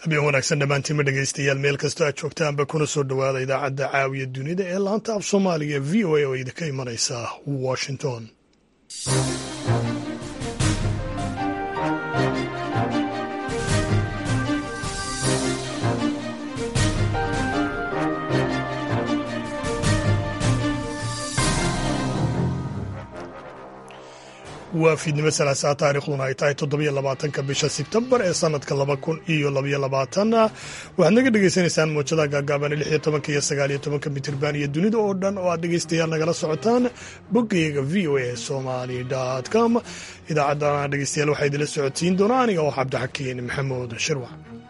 habeen wanaagsan dhammaantiinma dhegaystayaal meel kastoo aad joogtaanba kuna soo dhowaada idaacadda caawiya dunida ee laanta af soomaaliga v o a oo idinka imanaysa washington waa fiidnimo salaasaa taarikhduna ay tahay toddobiyo labaatanka bisha sebtembar ee sanadka laba kun iyo labaiyo labaatan waxaad naga dhagaysanaysaan muujadaha gaagaaban lix iyo tobanka iyo sagaal iyo tobanka mitirban iyo dunida oo dhan oo aad dhegaystayaal nagala socotaan boggayaga v o a somali com idaacaddan dhegaystayaal waxaa idinla socodsiin doona aniga oo cabdixakiin maxamuud shirwac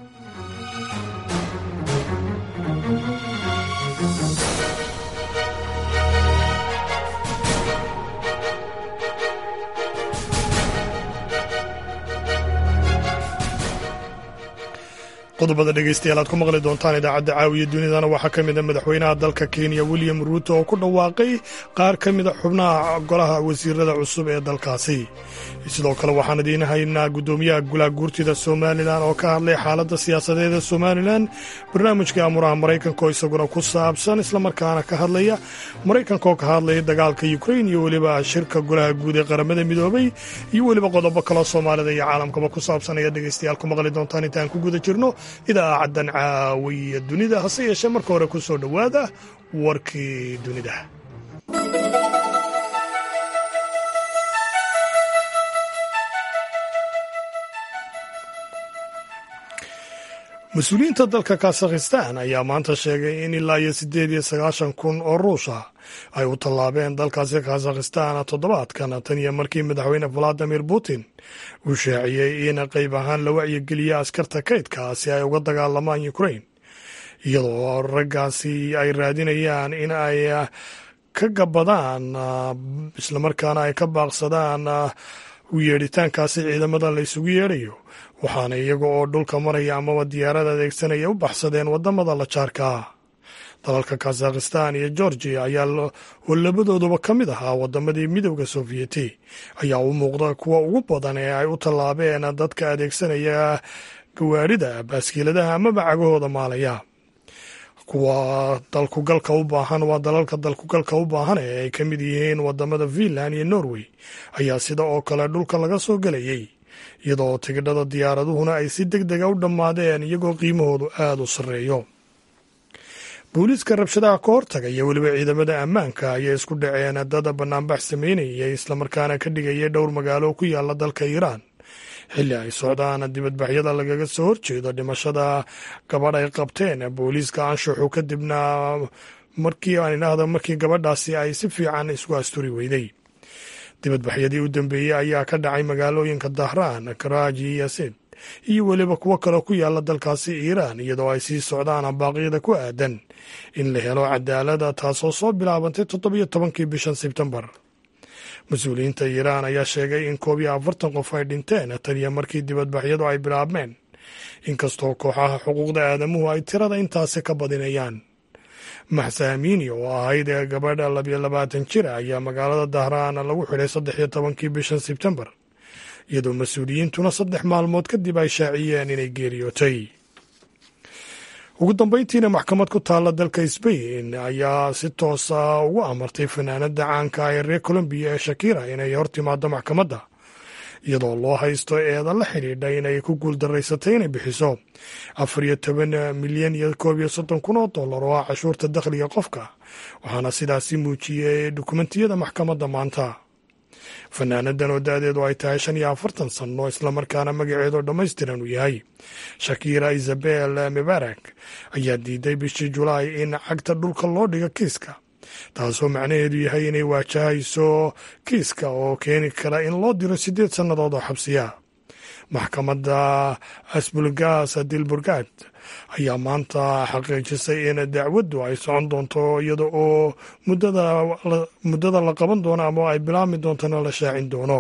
qodobada dhegaystayaal aad ku maqli doontaan idaacadda caawiya dunidana waxaa ka mid a madaxweynaha dalka kenya william ruuto oo ku dhawaaqay qaar ka mid a xubnaha golaha wasiirada cusub ee dalkaasi sidoo kale waxaan idiin haynaa guddoomiyaha golaha guurtida somalilan oo ka hadlay xaaladda siyaasadeed ee somalilan barnaamijka amuraha maraykanka oo isaguna ku saabsan islamarkaana ka hadlaya maraykanka oo ka hadlaya dagaalka ukrain iyo weliba shirka golaha guud ee qaramada midoobay iyo weliba qodobo kaloo soomaalida iyo caalamkaba ku saabsan ayaad dhegaystayaal ku maqli doontaan intaan ku guda jirno idaacaddan caawiya dunida hase yeeshee marka hore ku soo dhowaada warkii dunida mas-uuliyiinta dalka kazakhistan ayaa maanta sheegay in ilaa iyo siddeed iyo sagaashan kun oo ruusha ay u tallaabeen dalkaasi kazakhistan toddobaadkan tan iyo markii madaxweyne valadimir putin uu shaaciyey in qayb ahaan la wacyigeliya askarta kaydka si ay uga dagaalamaan ukrain iyadoo raggaasi ay raadinayaan in ay ka gabadaan islamarkaana ay ka baaqsadaan u yeedhitaankaasi ciidamada la isugu yeedhayo waxaana iyaga oo dhulka maraya amaba diyaarada adeegsanaya u baxsadeen wadamada la jaarka dalalka kazakhistan iyo georgia ayaa oo labadooduba ka mid ahaa wadamadii midowda sofiyeeti ayaa u muuqda kuwa ugu badan ee ay u tallaabeen dadka adeegsanaya gawaarida baaskiiladaha amaba cagahooda maalaya kuwa dalkugalka u baahan waa dalalka dalkugalka u baahan ee ay ka mid yihiin wadamada finland iyo norway ayaa sida oo kale dhulka laga soo gelayay iyadoo tigidhada diyaaraduhuna ay si deg dega u dhammaadeen iyagoo qiimahoodu aada u sarreeyo booliiska rabshadaha ka hortaga iyo weliba ciidamada ammaanka ayay isku dhaceen dada banaanbax sameynayay islamarkaana ka dhigaya dhowr magaalo ku yaala dalka iiraan xilli ay socdaan dibadbaxyada lagaga soo horjeedo dhimashada gabadh ay qabteen booliiska anshuxu kadibna markii aan idhaahdo markii gabadhaasi ay si fiican isku asturi weyday dibadbaxyadii u dambeeyey ayaa ka dhacay magaalooyinka dahraan karaaji iyo sid iyo weliba kuwo kaloo ku yaala dalkaasi iiraan iyadoo ay sii socdaan baaqyada ku aadan in la helo cadaalada taasoo soo bilaabantay toddobiyo tobankii bishan sebtembar mas-uuliyiinta iiraan ayaa sheegay in koob iyo afartan qof ay dhinteen taniyo markii dibadbaxyadu ay bilaabmeen inkastoo kooxaha xuquuqda aadamuhu ay tirada intaasi ka badinayaan maxsa amiini oo ahayd gabadha labiyo labaatan jira ayaa magaalada dahraan lagu xidhay saddex iyo tobankii bishan sebtembar iyadoo mas-uuliyiintuna saddex maalmood kadib ay shaaciyeen inay geeriyootay ugu dambeyntiina maxkamad ku taalla dalka sbain ayaa si toosa ugu amartay fanaanada caanka ee reer colombiya ee shakira inay hor timaado maxkamadda iyadoo loo haysto eeda la xidhiidha inay ku guuldaraysatay inay bixiso afar iyo toban milyan iyo koob iyo soddon kun oo dollar oo ah cashuurta dakhliga qofka waxaana sidaasi muujiyey dukumentiyada maxkamadda maanta fanaanadan oo da-deedu ay tahay shan iyo afartan sanno islamarkaana magaceedu dhammaystiran uu yahay shakira isabel mubarak ayaa diiday bishii julaay in cagta dhulka loo dhigo kiiska taasoo macnaheedu yahay inay waajahayso kiiska oo keeni kara in loo diro siddeed sannadood oo xabsiya maxkamadda asbulgas dilburgad ayaa maanta xaqiijisay in dacwaddu ay socon doonto iyada oo muddada la qaban doono ama ay bilaabmi doontona la shaacin doono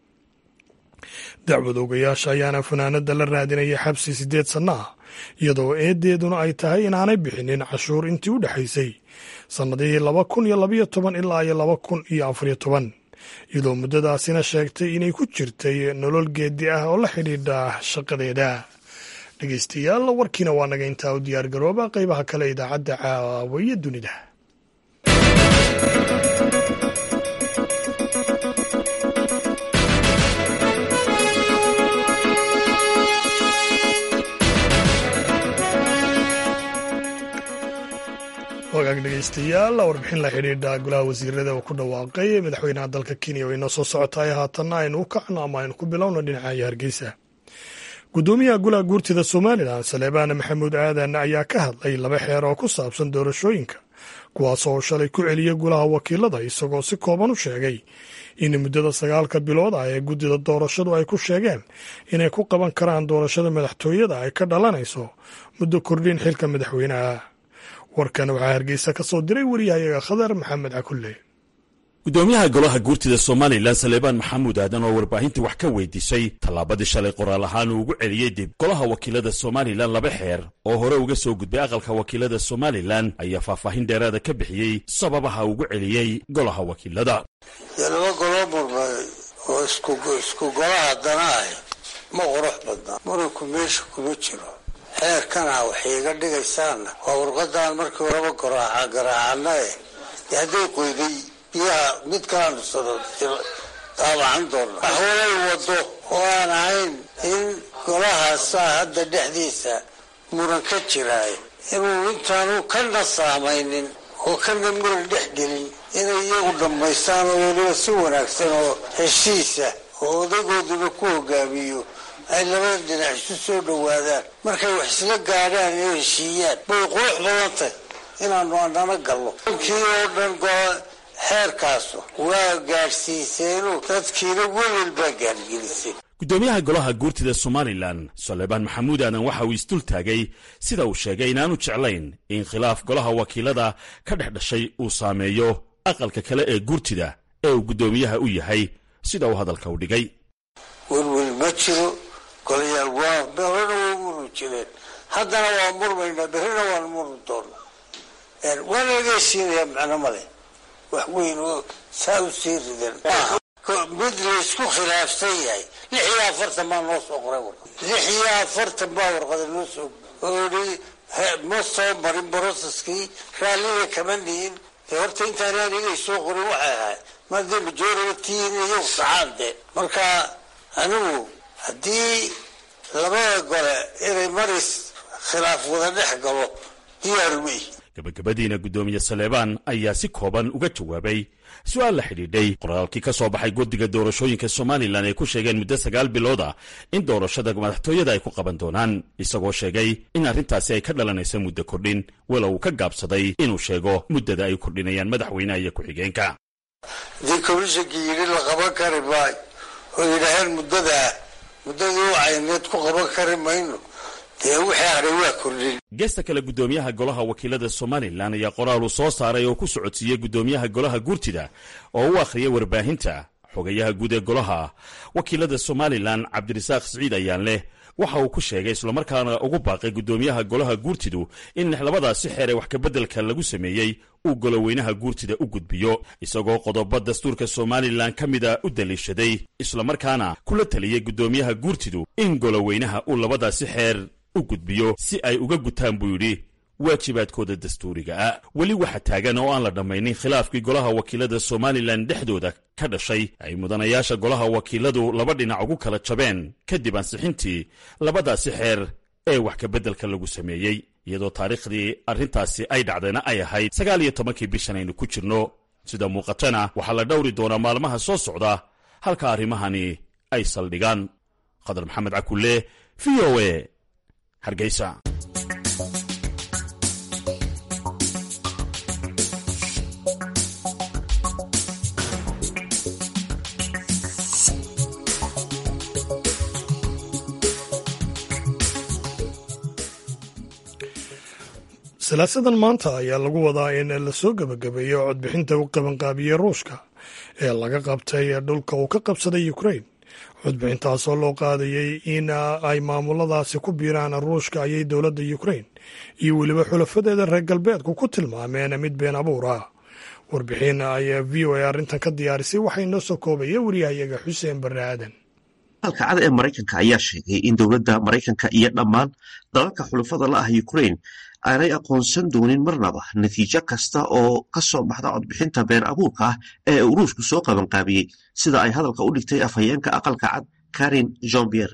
dacwad ogayaasha ayaana fanaanada la raadinaya xabsi siddeed sanno ah iyadoo eedeeduna ay tahay inaanay bixinin cashuur intii u dhexaysay sannadihii laba kun iyo labaiyo toban ilaa iyo laba kun iyo afariyo toban iyadoo muddadaasina sheegtay inay ku jirtay nolol geedi ah oo la xidhiidha shaqadeeda dhegeystayaal warkiina waa naga intaa u diyaar garooba qeybaha kale idaacadda caawaye dunida wagaag dhegeystayaal warbixin la xidhiidha golaha wasiirada uu ku dhawaaqay madaxweynaha dalka kenya oo inoo soo socotaay haatanna aynu u kacno ama aynu ku bilowno dhinaca hargeysa gudoomiyaha golaha guurtida somalilan saleebaan maxamuud aadan ayaa ka hadlay laba xeer oo ku saabsan doorashooyinka kuwaas oo shalay ku celiyay golaha wakiilada isagoo si kooban u sheegay in muddada sagaalka bilood ah ee guddida doorashadu ay ku sheegeen inay ku qaban karaan doorashada madaxtooyada ay ka dhalanayso muddo kordhin xilka madaxweynaha warkan waxaa hargeysa ka soo diray wariyahayaga khadar maxamed cakulle gudoomiyaha golaha guurtida somalilan saleebaan maxamuud aadan oo warbaahintii wax ka weydiisay tallaabadii shalay qoraal ahaan uu ugu celiyey dib golaha wakiilada somalilan laba xeer oo hore uga soo gudbay aqalka wakiilada somalilan ayaa faahfaahin dheeraada ka bixiyey sababaha ugu celiyey golaha wakiilada dee laba goloo murmay oo isku golaha dana ah ma qurux badna muranku meesha kuma jiro xeerkana waxay iga dhigaysaanna waa warqadaan markii horeba garaaca garaacana eh dee hadday qoyday biyaha mid kaanu daabacan doona waxwalay wado oo aan ahayn in golahaasaa hadda dhexdiisa muran ka jiraay inuu intaanu kana saamaynin oo kana muran dhex gelin inay iyagu dhammaystaan oo weliba si wanaagsan oo heshiisa oo odagooduba ku hogaamiyo ay labada dhinac isu soo dhowaadaan markay wax isla gaadhaan iyo heshiiyaan bay qurux badan tahy inaanu anana galno kii oo dhan xeerkaasu waa gaadhsiiseenu dadkiina welwel baa gaadhgelisay gudoomiyaha golaha guurtida somalilan saleebaan maxamuud aadan waxa uu isdul taagay sida uu sheegay inaanu jeclayn in khilaaf golaha wakiilada ka dhex dhashay uu saameeyo aqalka kale ee guurtida ee uu guddoomiyaha u yahay sida uu hadalka u dhigay welwel ma jiro golayaal waa berrina waa murmi jireen haddana waa murmaynaa berrina waan murmi doona waana laga heshiinayaa macno male wax weyn oo saa u sii ridan mid laysku khilaafsan yahay lix iyo afartan baa noo soo qoray warqad lix iyo afartan baa warqada noo soo oodhi ma soo marin broseskii raallina kama nihin dee horta intaan anigay soo qorin waxay ahay madee majority-in iyagu saxaan dee marka anigu haddii labada gole inay maris khilaaf wada dhex galo diyaaru ma ihi gabagabadiina guddoomiye saleebaan ayaa si kooban uga jawaabay su-aal la xidhiidhay qoraalkii ka soo baxay guddiga doorashooyinka somalilan ay ku sheegeen muddo sagaal bilood ah in doorashada madaxtooyada ay ku qaban doonaan isagoo sheegay in arrintaasi ay ka dhalanaysa muddo kordhin walow uu ka gaabsaday inuu sheego muddada ay kordhinayaan madaxweynaha iyo ku-xigeenka haddii komishankii yidhi la qaban kari maayo oo yidhaaheen muddadaa muddadii u cayneed ku qaban kari mayno dee wixii hadhay waa kordhin geesta kale guddoomiyaha golaha wakiilada somalilan ayaa qoraal uu soo saaray oo ku socodsiiyey guddoomiyaha golaha guurtida oo u akhriyay warbaahinta xogayaha guud ee golaha wakiilada somalilan cabdirasaaq siciid ayaan leh waxa uu ku sheegay islamarkaana ugu baaqay guddoomiyaha golaha guurtidu in labadaasi xeer ee wax kabeddelka lagu sameeyey uu goloweynaha guurtida u gudbiyo isagoo qodobo dastuurka somalilan ka mida u daliishaday islamarkaana kula taliyey guddoomiyaha guurtidu in goloweynaha uu labadaasi xeer u gudbiyo si ay uga gutaan buu yidhi waajibaadkooda dastuuriga ah weli waxa taagan oo aan la dhammaynin khilaafkii golaha wakiilada somalilan dhexdooda ka dhashay ay mudanayaasha golaha wakiiladu laba dhinac ugu kala jabeen kadib ansixintii labadaasi xeer ee wax kabeddelka lagu sameeyey iyadoo taariikhdii arrintaasi ay dhacdayna ay ahayd sagaal iyo tobankii bishan aynu ku jirno sida muuqatana waxaa la dhowri doonaa maalmaha soo socda halka arrimahani ay saldhigaan khadar maxamed cakulle v o e hargeysa salaasadan maanta ayaa lagu wadaa in lasoo gebagabeeyo codbixinta u qabanqaabiyey ruushka ee laga qabtay dhulka uu ka qabsaday ukrain codbixintaasoo loo qaadayey in ay maamuladaasi ku biiraan ruushka ayay dowladda ukrain iyo weliba xulafadeeda reer galbeedku ku tilmaameen mid been abuur ah warbixin ayaa v o a arrintan ka diyaarisay waxaa inoo soo koobaya wariyahayaga xuseen barre aadan aqalka cad ee maraykanka ayaa sheegay in dowladda maraykanka iyo dhammaan dalalka xulufada la ah ukraine aanay aqoonsan doonin marnaba natiijo kasta oo ka soo baxda codbixinta been abuurka ah ee uu ruushku soo qabanqaabiyey sida ay hadalka u dhigtay afhayeenka aqalka cad karin jombier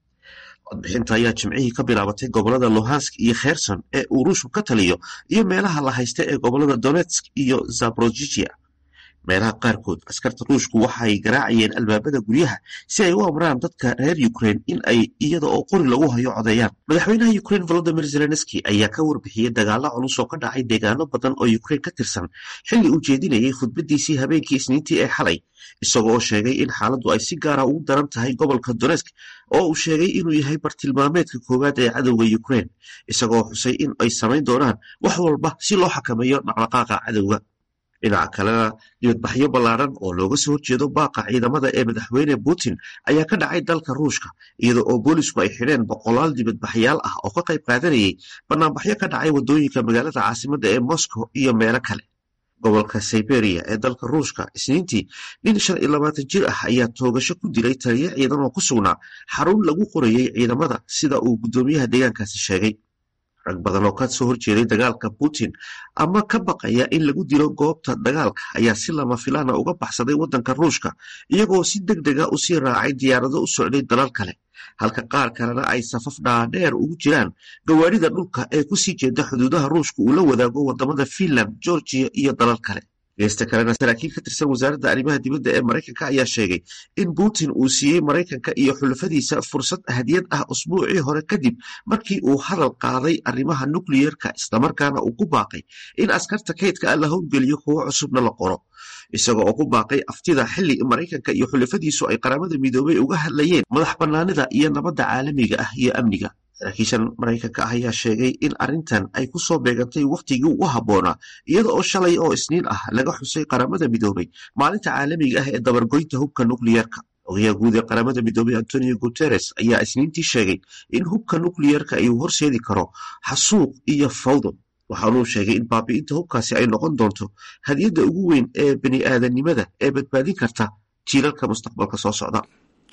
codbixinta ayaa jimcihii ka bilaabatay gobolada luhansk iyo kherson ee uu ruushku ka taliyo iyo meelaha la haysta ee gobolada donetsk iyo zaborojijia meelaha qaarkood askarta ruushku waxay garaacayeen albaabada guryaha si ay u amraan dadka reer ukraine in ay iyada oo qori lagu hayo codeeyaan madaxweynaha ukraine volodimir zelenski ayaa ka warbixiyey dagaalo culus oo ka dhacay deegaano badan oo ukraine ka tirsan xilli uu jeedinayay khudbadiisii habeenkii isniintii ee xalay isagoo oo sheegay in xaaladdu ay si gaara ugu daran tahay gobolka donetsk oo uu sheegay inuu yahay bartilmaameedka koowaad ee cadowga ukraine isagoo xusay in ay samayn doonaan wax walba si loo xakameeyo dhaqdhaqaaqa cadowga dhinaca kalena dibadbaxyo ballaaran oo looga soo horjeedo baaqa ciidamada ee madaxweyne putin ayaa ka dhacay dalka ruushka iyada oo boolisku ay xidheen boqolaal dibadbaxyaal ah oo ka qayb qaadanayay banaanbaxyo ka dhacay waddooyinka magaalada caasimadda ee moscow iyo meelo kale gobolka siberia ee dalka ruushka isniintii nin shan iyo labaatan jir ah ayaa toogasho ku dilay taliyo ciidan oo ku sugnaa xarun lagu qorayey ciidamada sida uu guddoomiyaha deegaankaasi sheegay rag badan oo ka soo horjeeday dagaalka putin ama ka baqaya in lagu dilo goobta dagaalka ayaa si lama filaana uga baxsaday waddanka ruushka iyagoo si deg dega u sii raacay diyaarado u socday dalal kale halka qaar kalena ay safaf dhaadheer ugu jiraan gawaarida dhulka ee kusii jeeda xuduudaha ruushka uu la wadaago wadamada finland georgiya iyo dalal kale geesta kalena saraakiil ka tirsan wasaaradda arrimaha dibadda ee maraykanka ayaa sheegay in putin uu siiyey maraykanka iyo xulafadiisa fursad hadiyad ah usbuucii hore kadib markii uu hadal qaaday arrimaha nukliyerka islamarkaana uu ku baaqay in askarta kaydka ah la howlgeliyo kuwo cusubna la qoro isaga oo ku baaqay aftida xilli maraykanka iyo xulafadiisu ay qaramada midoobay uga hadlayeen madax bannaanida iyo nabadda caalamiga ah iyo amniga saraakiishan maraykanka ah ayaa sheegay in arrintan ay ku soo beegantay wakhtigii ugu habboonaa iyada oo shalay oo isniin ah laga xusay qaramada midoobay maalinta caalamiga ah ee dabargoynta hubka nukliyerka ogayaha guud ee qaramada midoobay antonio guteres ayaa isniintii sheegay in hubka nukliyerka ay horseedi karo xasuuq iyo fawdo waxaanuu sheegay in baabi'inta hubkaasi ay noqon doonto hadiyadda ugu weyn ee bini aadanimada ee badbaadin karta jiilalka mustaqbalka soo socda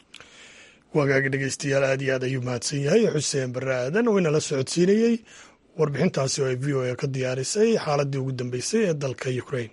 wagaagi dhegeystayaal aad iyo aad ayuu mahadsan yahay xuseen barre aadan oo inala socodsiinayey warbixintaasi oo ay v o a ka diyaarisay xaaladii ugu dambeysay ee dalka ukraine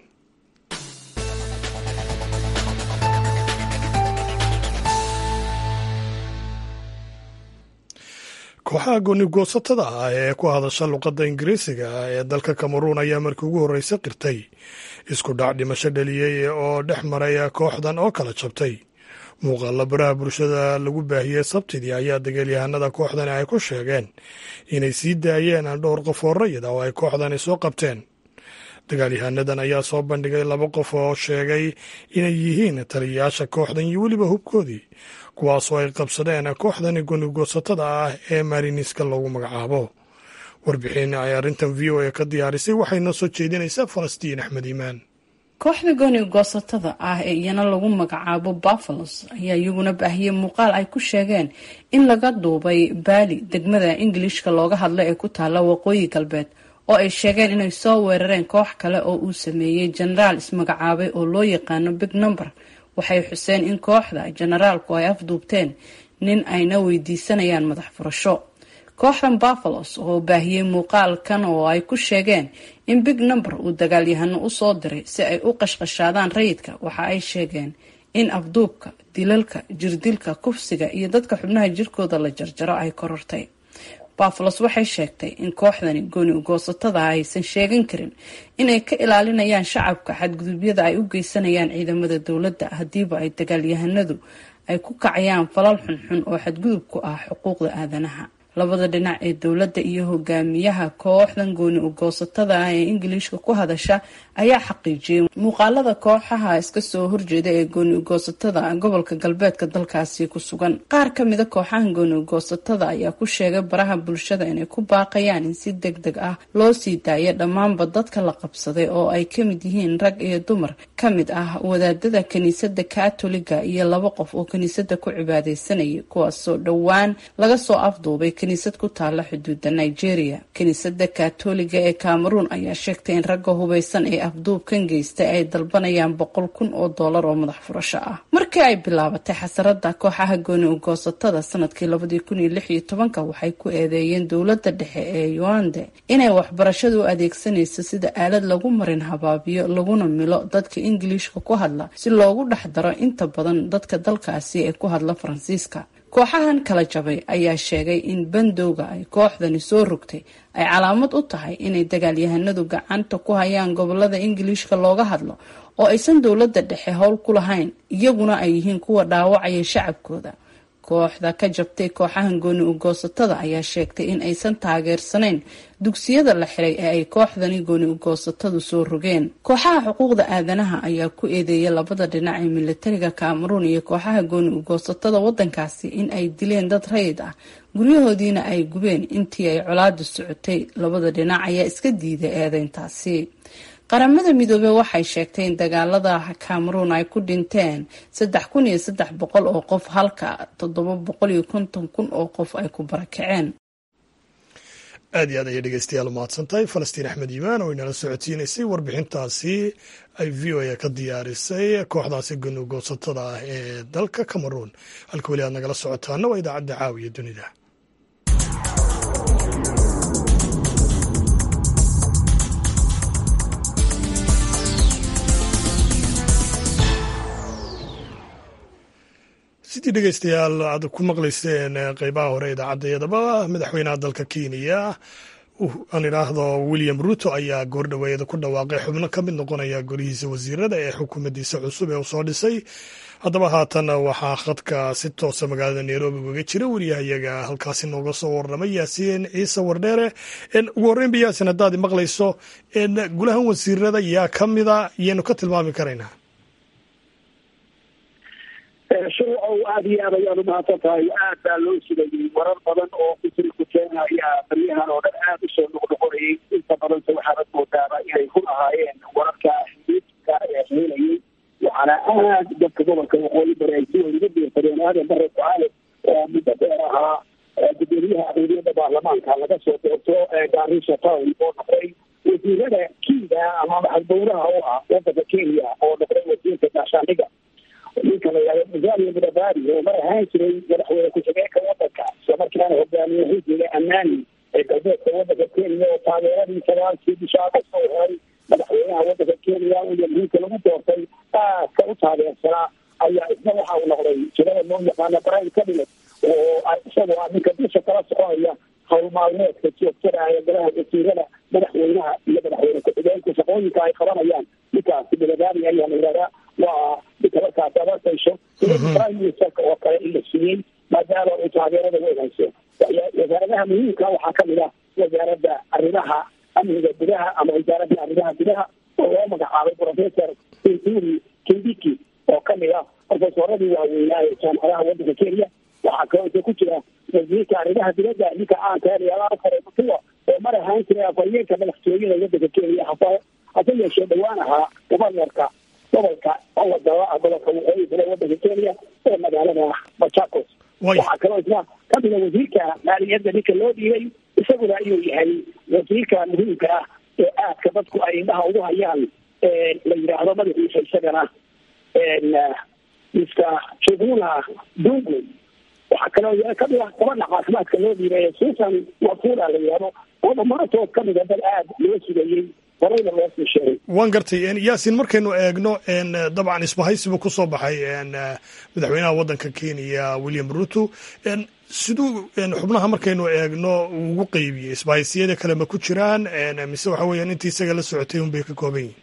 kooxaha goonigoosatada ah ee ku hadasha luqadda ingiriisiga ee dalka kameruun ayaa markii ugu horreysa qirtay isku dhac dhimasho dhaliyey oo dhex maray kooxdan oo kala jabtay muuqaalla baraha bulshada lagu baahiyey sabtidii ayaa dagaalyahanada kooxdani ay ku sheegeen inay sii daayeen dhowr qof oo rayid ah oo ay kooxdani soo qabteen dagaalyahanadan ayaa soo bandhigay laba qof oo sheegay inay yihiin taliyayaasha kooxdan iyo weliba hubkoodii kuwaasoo ay qabsadeen kooxdani gonigoosatada ah ee mariniska loogu magacaabo warbixin ay arrintan v o a ka diyaarisay waxay noo soo jeedinaysaa falastiin axmed iimaan kooxda gooni goosatada ah ee iyana lagu magacaabo buffalos ayaa iyaguna baahiyey muuqaal ay ku sheegeen in laga duubay baali degmada ingilishka looga hadla ee ku taalla waqooyi galbeed oo ay sheegeen inay soo weerareen koox kale oo uu sameeyey jenaraal ismagacaabay oo loo yaqaano big number waxay xuseen in kooxda jenaraalku ay afduubteen nin ayna weydiisanayaan madax furasho kooxdan buffalos oo baahiyey muuqaalkan oo ay ku sheegeen in big number uu dagaalyahano usoo diray si ay u qashqashaadaan rayidka waxa ay sheegeen in afduubka dilalka jirdilka kufsiga iyo dadka xubnaha jirkooda la jarjaro ay korortay buffalos waxay sheegtay in kooxdani gooni ugoosatada aysan sheegan karin inay ka ilaalinayaan shacabka xadgudubyada ay u geysanayaan ciidamada dowladda haddiiba ay dagaalyahanadu ay ku kacayaan falal xunxun oo xadgudub ku ah xuquuqda aadanaha labada dhinac ee dowladda iyo hogaamiyaha kooxdan gooni ugoosatada ah ee ingiliishka ku hadasha ayaa xaqiijiyey muuqaalada kooxaha iska soo horjeeda ee gooni ugoosatada gobolka galbeedka dalkaasi ku sugan qaar kamida kooxahan gooni ugoosatada ayaa ku sheegay baraha bulshada inay ku baaqayaan in si deg deg ah loo sii daayo dhammaanba dadka la qabsaday oo ay kamid yihiin rag iyo dumar kamid ah wadaadada kiniisada katoliga iyo laba qof oo kiniisada ku cibaadeysanayay kuwaasoo dhowaan laga soo afduubay kiniisad ku taala xuduudda nigeria kiniisadda katoliga ee cameroon ayaa sheegtay in ragga hubeysan ee afduubkan geystay ay dalbanayaan boqol kun oo doolar oo madax furasho ah markii ay bilaabatay xasarada kooxaha gooni ugoosatada sanadkii labadii kun iyo lix iyo tobanka waxay ku eedeeyeen dowladda dhexe ee yuande inay waxbarashadu u adeegsanayso sida aalad lagu marin habaabiyo laguna milo dadka ingiliishka ku hadla si loogu dhex daro inta badan dadka dalkaasi ee ku hadla faransiiska kooxahan kala jabay ayaa sheegay in bandowga ay kooxdani soo rogtay ay calaamad u tahay inay dagaalyahanadu gacanta ku hayaan gobolada ingiliishka looga hadlo oo aysan dowladda dhexe howl ku lahayn iyaguna ay yihiin kuwa dhaawacaya shacabkooda kooxda ka jabtay kooxahan gooni ugoosatada ayaa sheegtay in aysan taageersanayn dugsiyada la xiray ee ay kooxdani gooni ugoosatadu soo rogeen kooxaha xuquuqda aadanaha ayaa ku eedeeyay labada dhinac ee militariga cameroon iyo kooxaha gooni ugoosatada wadankaasi in ay dileen dad rayid ah guryahoodiina ay gubeen intii ay colaadu socotay labada dhinac ayaa iska diiday eedeyntaasi qaramada midoobey waxay sheegtay in dagaalada cameroon ay ku dhinteen saddex kun iyo saddex boqol oo qof halka toddoba boqol iyo konton kun oo qof ay ku barakaceen aad iyo aad ayay dhegeystayaal umahadsantahay falastiin axmed yimaan oo inala socodsiinaysay warbixintaasi ay v o a ka diyaarisay kooxdaasi gunugoosatada ah ee dalka cameroon halka weli aad nagala socotaana waa idaacadda caawiya dunida sidii dhegeystayaal aad ku maqlayseen qeybaha hore idaacaddayadaba madaxweynaha dalka kenya aan idhaahdo william ruto ayaa goordhaweeyada ku dhawaaqay xubno ka mid noqonaya golihiisa wasiirada ee xukuumaddiisa cusub ee uu soo dhisay haddaba haatan waxaa khadka si toosa magaalada nairobi ugaga jira wariyahayaga halkaasi nooga soo warramay yaasiin ciise wardheere ugu horreynba yaasin haddaad maqlayso gulahan wasiirada yaa ka mida yaynu ka tilmaami karaynaa shuruucow aada iyo aad ayaan umahadsan tahay aad baa loo sugayay warar badan oo kusiri kuteena ayaa baryahan oo dhan aada usoo noqnoqonayay inta badanse waxaanad moodaaba inay ku lahaayeen wararka xididka ee heelayay waxaana aad dadka gobolka waqooyi bari ay si weyn uga biirsadeen aadan bare ducaale oo muddo dheer ahaa gudoomiyaha aqlabiyadda baarlamaanka laga soo doorto garisha town oo noqday wasiirada kiida ama maxalbowlaha u ah wadanka kenya oo noqday wasiirka gaashaandhiga ninka la yihahdo musalia mudabari oo mar ahaan jiray madaxweyne ku-xigeenka wadanka islamarkaana hogaamiye xisbiga ammaani ee galbeedka wadanka kenya oo taageeradii sagaalkii bisha agosto u helay madaxweynaha wadanka kenya william ruto lagu doortay aadka u taageersanaa ayaa isna waxa uu noqday jirada loo yaqaano brian cabinet oo isagoo ah ninka dusha kala soconaya hawl maalmeedka joogtada ee golaha wasiirada madaxweynaha iyo madaxweyne ku-xigeenka shaqooyinka ay qabanayaan ninkaasi mudabari ayaa la yihahdaa waa ninka markaasi abartayso prime ministerka oo kale in la siiyey maadaama uu taageerada weyn hayso wasaaradaha muhiimka waxaa kamid ah wasaaradda arrimaha amniga gudaha ama wasaaradda arrimaha gudaha oo loo magacaabay professor sinturi kindiki oo kamid ah profesoradii waaweynaa ee jaamacadaha wadanka kenya waxaa kaloo ku jira wasiirka arrimaha dibadda ninka caanka eeyaalaafare mutua oo mar ahaan jiray afhayeenka madaxtooyada wadanka kenya hase hase yeeshee dhawaan ahaa gobarnorka gobolka owadaba gobolka waqooyi bale wadanka kenya ee magaalada machakos waxaa kaloo isna kamida wasiirka maaliyadda ninka loo dhiibay isaguna ayuu yahay wasiirka muhiimka ah ee aadka dadku ay indhaha ugu hayaan la yidhaahdo madaxiisa isagana mr juguna dungu waxaa kaloo kamid ah gabadha caafimaadka loo dhiibay susan wafura la yidhahdo oo dhammaantood kamida dad aada loo sugayey horeyna loo sii sheegay waan gartay yaasin markaynu eegno dabcan isbahaysibu ku soo baxay madaxweynaha waddanka kenya william ruto siduu xubnaha markaynu eegno ugu qeybiyey isbahaysiyada kale ma ku jiraan mise waxa weeyaan intii isaga la socotay un bay ka kooban yihin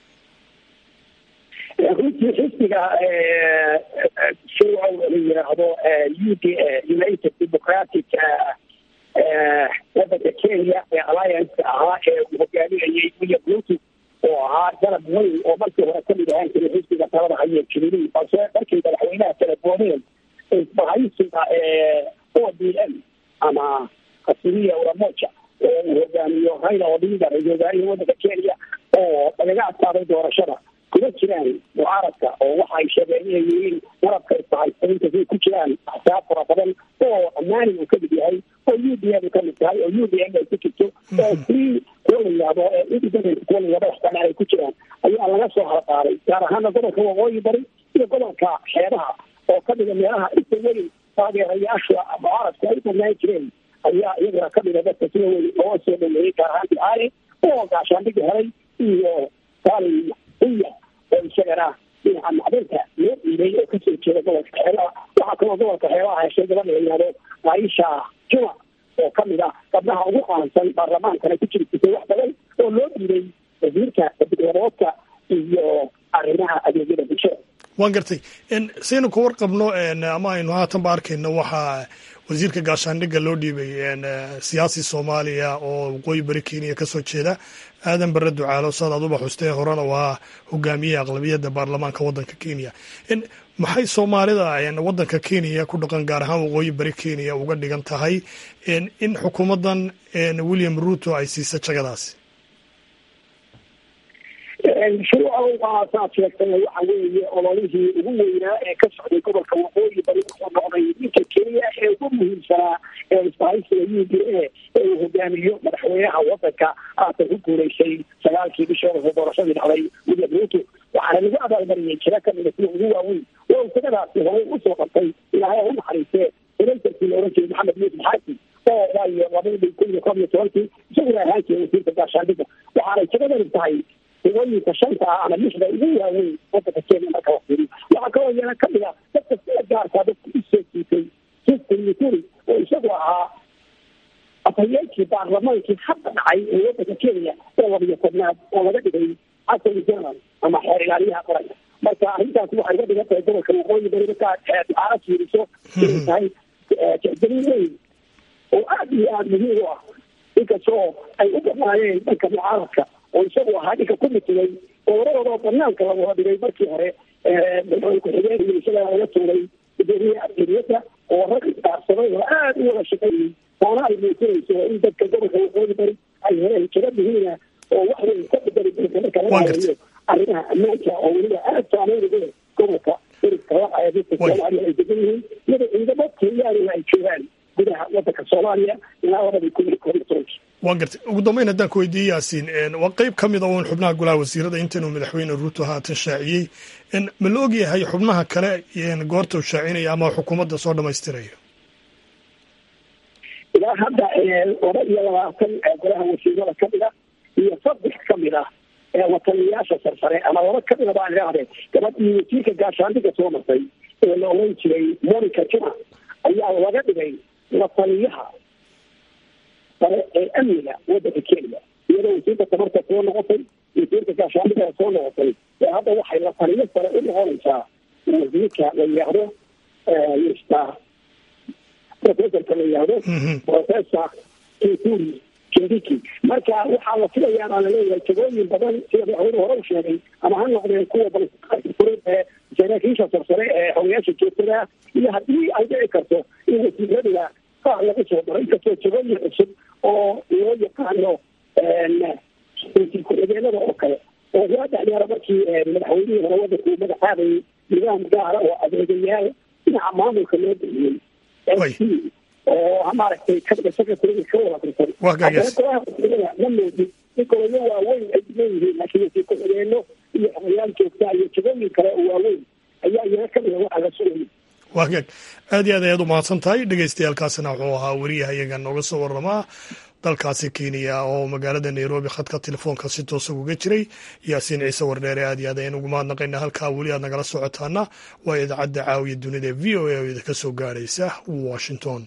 runtii xisbiga shuucow la yidhaahdo u d united democratic wadanka kenya ee alliance ahaa ee uu hogaaminayay william ruto oo ahaa dalab weyn oo markii hore kamid ahaan jiray xisbiga talada haye jubilee balse markii madaxweynaha telefooneen isbahaysiga o d m ama kasiria uramoja oo uu hogaamiyo raila odinga ra-isul wasaarihii wadanka kenya oo lagaga adkaaday doorashada kuma jiraan mucaaradka oo waxa ay sheegeen inay yihiin marabka isbahaysainta siay ku jiraan axsaab fara badan oo ammaani uu kamid yahay oo oo u d m ka mid tahay oo u d m ay ku jirto oo free kuwa la yihahdo independent kuwa la yihahdo waxkana ay ku jiraan ayaa laga soo halqaaday gaar ahaana gobolka waqooyi bari iyo gobolka xeebaha oo ka dhiga meelaha inta weyn taageerayaasha mucaaradku ay banaan jireen ayaa iyaguna ka dhiga dadka sida weyn looga soo dhaweeyey gaar ahaan ducaale oo gaashaandhiga helay iyo saalin uya oo isagana dhinaca macdinta loo dhiibay oo kasoo jeeda gobolka xeebaha waxaa kaloo gobolka xeebaha heshay gabadha la yihahdo aisha juma oo kamid ah gabdhaha ugu qaansan baarlamaankana ku jiri jirtay wax badan oo loo dhiibay wasiirka badbadoodka iyo arrimaha adeegyada bulshada waan gartay saynu ka warqabno ama aynu haatanba arkayno waxaa wasiirka gaashaandhigga loo dhiibay siyaasi soomaaliya oo waqooyi bari kenya kasoo jeeda aadan bare ducaalo saad aduba xustee horena waa hogaamiyaha aqlabiyadda baarlamaanka waddanka kenya maxay soomaalida waddanka kenya ku dhaqan gaar ahaan waqooyi bari kenya uga dhigan tahay in xukuumaddan william ruto ay siisa jagadaasi shuruuca saad sheegtay waxa weeye ololihii ugu weynaa ee ka socday gobolka waqooyi bari wuxuu noqday ninka kenya ee ugu muhiimsanaa ee isbahaysiga u d a ee uu hogaamiyo madaxweynaha wadanka haatan ku guuleysay sagaalkii bishii hore doorashadii dhacday william ruto waxaana lagu abaalmariyey jira kamida kuwa ugu waaweyn waa isagadaasi horey usoo qabtay ilaahay u naxariistee senatarkii la oran jiray maxamed yuusuf xaasi oo waayo labadii kun iyo koob iyo tobankii isaguna ahaan jiray wasiirka gaashaandhigga waxaanay jagadani tahay higooyinka shanta ah ama lixda ugu waaweyn wadanka kenya marka la fiiriyo waxaa kaloo iyana kamid a dadka sida gaarkaa dadka usoo jiitay justin muturi oo isagu ahaa afhayeenkii baarlamaankii hadda dhacay ee wadanka kenya ee labiyo tobnaad oo laga dhigay attorney general ama xeer ilaaliyaha qaranka marka arrintaasi waxay ga dhigan tahay gobolka waqooyi bari markaa ducaala fiiriso inay tahay jexgelin weyn oo aad iyo aada muhiim u ah inkastoo ay u badnaayeen dhanka mucaaradka oo isagu ahaa dhinka ku mitugay dooradooda banaanka lagu dhigay markii hore madaxweyne ku-xigeen iyo isagaa laga tuuray gudoomiyaha argeriyada oo rag dhaarsaday oo aada u wada shaqeeyey taana ay muujinayso in dadka gobolka waqooyi bari ay heleen jiro muhiima oo wax weyn ka bedeli doonta marka laga hadayo arrimaha ammaanka oo weliba aada saameyn ugu leh gobolka dariska laqaya dadka soomaaliya ay degan yihiin iyada ciidamo kenyaanina ay joogaan gudaha wadanka soomaaliya ilaa labadii kun iyo koob iyo tobankii waan gartay ugu dambeyn haddaan ku weydiiyey yaasiin waa qeyb ka mid a uun xubnaha golaha wasiirada intanuu madaxweyne ruuto haatan shaaciyey ma la ogyahay xubnaha kale goorta uu shaacinaya ama xukuumadda soo dhamaystirayo ilaa hadda laba iyo labaatan golaha wasiirada kamid ah iyo saddex kamid ah wataliyayaasha sarsare ama laba kamida baan idhaahdee gabadhii wasiirka gaashaandhiga soo martay ee la oran jiray monica juma ayaa laga dhigay wataliyaha sare ee amniga wadanka kenya iyadoo wasiirka tamarta soo noqotay wasiirka gaashaandhiga soo noqotay ee hadda waxay la taliyo sare u noqonaysaa wasiirka la yidhaahdo mr professorka la yidhaahdo professor kituri kindiki marka waxaa la filayaa baa laleeyahay jagooyin badan sida madaxweyne hore u sheegay ama ha noqdeen kuwa balfureed ee saraakiisha sarsare ee xogayaasha joogtada iyo haddii ay dhici karto in wasiiradiga qaar lagu soo daro inkastoo jagooyin cusub oo loo yaqaano ku-xigeenada oo kale oo waa dhexyaara markii madaxweynihii hore wadanku magacaabayay nidaam gaara oo adeegayaal dhinaca maamulka loo bixiyey oo maaragtay secretary ka wada tirsan golaha wasiirada ma moodin in golayo waaweyn ay leeyihiin laakiin wasiir ku-xigeeno iyo xogayaal joogta iyo jagooyin kale oo waaweyn ayaa iyana kamida waxaa la sugayay waa gaag aad iyo aad ayaad u mahadsan tahay dhegeystayaaalkaasina wuxuu ahaa weriyaha iyaga nooga soo waramaa dalkaasi kenya oo magaalada nairobi khadka telefoonka si toosa uga jiray yaasiin ciise wardheere aad iyo aad ayaan ugu mahadnaqaynaa halkaa weli aad nagala socotaana waa idaacadda caawiya dunida v o a oo idinka soo gaaraysa washington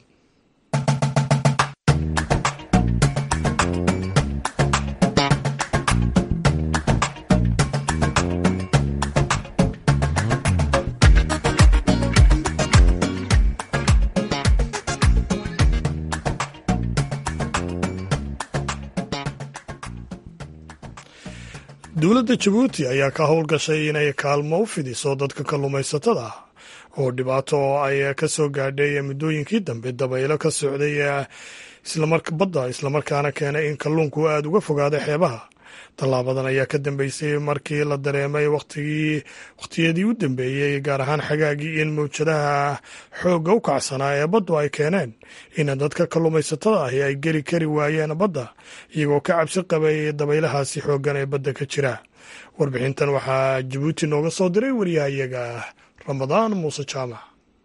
dowladda jabuuti ayaa ka howlgashay inay kaalmo u fidiso dadka kalluumaysatada ah oo dhibaato oo ay ka soo gaadhay muddooyinkii dambe dabaylo ka socday badda islamarkaana keenay in kalluunku aada uga fogaaday xeebaha tallaabadan ayaa ka dambeysay markii la dareemay wakhtigii wakhtiyadii u dambeeyey gaar ahaan xagaagii in mawjadaha xoogga u kacsanaa ee baddu ay keeneen in dadka kalluumaysatada ahi ay geli kari waayeen badda iyagoo ka cabsi qabay dabaylahaasi xooggan ee badda ka jira warbixintan waxaa jabuuti nooga soo diray wariyahayaga ramadaan muuse jaamac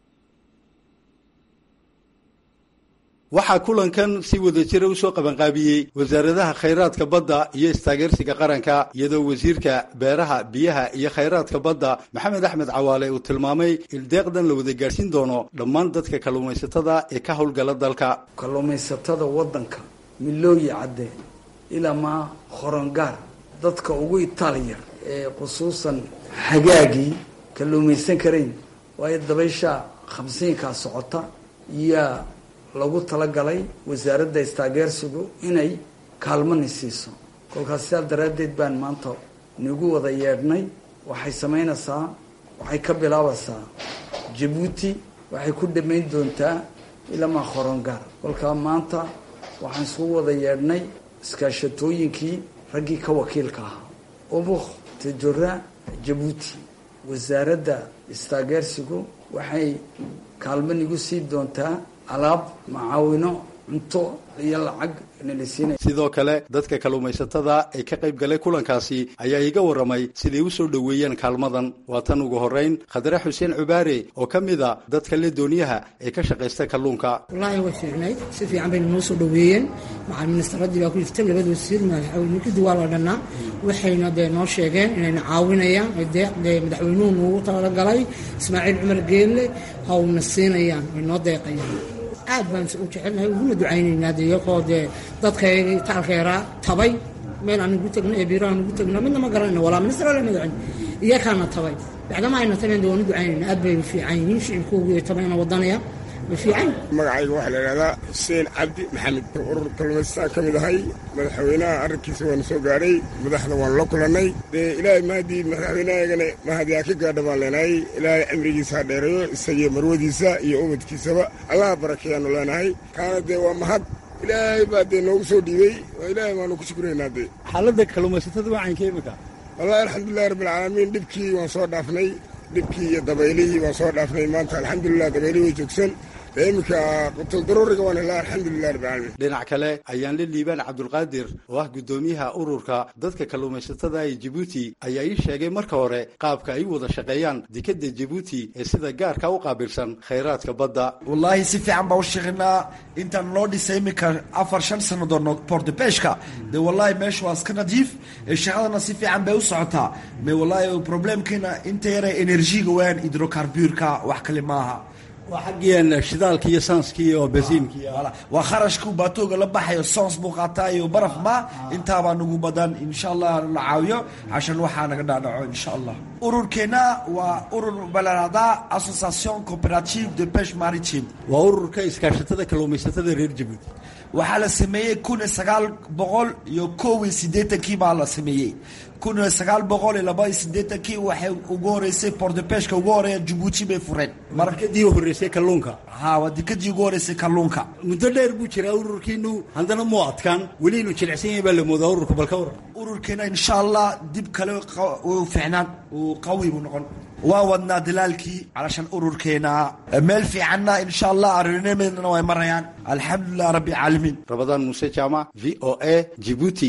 waxaa kulankan si wada jira usoo qabanqaabiyey wasaaradaha khayraadka badda iyo istaageersiga qaranka iyadoo wasiirka beeraha biyaha iyo khayraadka badda maxamed axmed cawaale uu tilmaamay in deeqdan la wada gaadhsiin doono dhammaan dadka kalluumaysatada ee ka howlgala dalka kalluumaysatada waddanka milooyi cadde ilaa maa horongaar dadka ugu itaaliyar ee khusuusan xagaagii kalluumaysan karayn waayo dabaysha khamsiinkaa socota iyaa lagu talagalay wasaaradda istaageersigu inay kaalmani siiso kolkaas sidaa daraaddeed baan maanta nagu wada yeedhnay waxay samaynaysaa waxay ka bilaabaysaa jabuuti waxay ku dhammayn doontaa ilamaa horongaar kolkaa maanta waxaan isugu wada yeedhnay iskaashatooyinkii raggii ka wakiilka ahaa ubuk tajora jabuuti wasaaradda istaageersigu waxay kaalmo nagu sii doontaa alaab macaawino cunto iyo lacag nalasiinaya sidoo kale dadka kalluumaysatada ee ka qayb galay kulankaasi ayaa iga warramay siday u soo dhoweeyeen kaalmadan waa tan ugu horrayn khadre xuseen cubaare oo ka mid a dadka le dooniyaha ee ka shaqaysta kalluunka wallaahi way fiicnayd si fiican bayna noo soo dhoweeyeen macal ministaraddii baa ku jirta labada wasiir madaxweynekidi waa la dhannaa waxayna dee noo sheegeen inayna caawinayaan deeq dee madaxweynuhu noogu talagalay ismaaciil cumar geelle hawna siinayaan way noo deeqayaan aad baan u jecelnahay uguna ducaynaynaa de iyagoo dee dadkaygii taalkeeraa tabay meel aan ugu tagno ee biiro aan ugu tagno midna ma garanayno walaa ministar ala magacin iyakaana tabay bacdama ayna tabeen de waan u ducaynayna aad bay fiican yihiin shicibkoogu tabayna wadanaya magacayga waxaa la idhahdaa xuseen cabdi maxamed urur kalluumaystaan ka mid ahay madaxweynaha arrinkiisa waanu soo gaadhay madaxda waanu la kulannay dee ilaahay mahadii madaxweynahaygana mahadiyaa ka gaadha baan leenahay ilaahay cimrigiisa ha dheereeyo isagiyo marwadiisa iyo ubadkiisaba allaha barakeeyaanu leenahay kaana dee waa mahad ilaahay baa dee noogu soo dhiibey oo ilaahay baanu ku shukuraynaa dee xaaladda kalluumaysatada wacaynka imika wallahi alxamdulilahi rabbilcaalamiin dhibkii waan soo dhaafnay dhibkii iyo dabaylihii waan soo dhaafnay maanta alxamdulilah dabaylihii way joogsan dee iminka qutuldaruuriga waan helaa alxamdulilah rabbilcaalamiin dhinac kale ayaan la liibaan cabdulqaadir oo ah guddoomiyaha ururka dadka kalluumaysatada ee jabuuti ayaa ii sheegay marka hore qaabka ay u wada shaqeeyaan dekadda jabuuti ee sida gaarka u qaabilsan khayraadka badda wallaahi si fiican baa u shaqeynaa intaan loo dhisay iminka afar shan sannadood portebeshka dee wallaahi meesha waa iska nadiif shaqadana si fiican bay u socotaa me wallaahi problemkiina inta yara enerjiga waan hidrocarburka wax kale maaha waa xaggiian shidaalka iyo saanska iyo basiinka waa kharashku baatooga la baxayo soons buu qaataa iyo baraf ma intaabaa nagu badan insha allah la caawiyo cashan waxaa naga dhaadhaco insha allah ururkeena waa urur balaraada association cooperative de peche maritime waa ururka iskaashatada kalluumaysatada reer jabuuti waxaa la sameeyey kun iyo sagaal boqol iyo kow iyo siddeetankii baa la sameeyey kun iyo sagaal boqol iyo laba iyo siddeetankii waxay ugu horeysay portepeshka ugu horeeya jabuuti bay fureen markadii horeysay kalluunka ha waa dekadii ugu horeysay kalluunka muddo dheer buu jiraa ururkiinu haddana muu adkaan weli inuu jilicsan yahay baa la moodaa ururka balka waran ururkeena insha allah dib kale u fiicnaan uu qawi buu noqon waan wadnaa dalaalkii calashan ururkeena meel fiicanna insha allah arrimadeedana way marayaan alxamdulilah rabbi caalamiin rabadaan muuse jaamac v o a jibuuti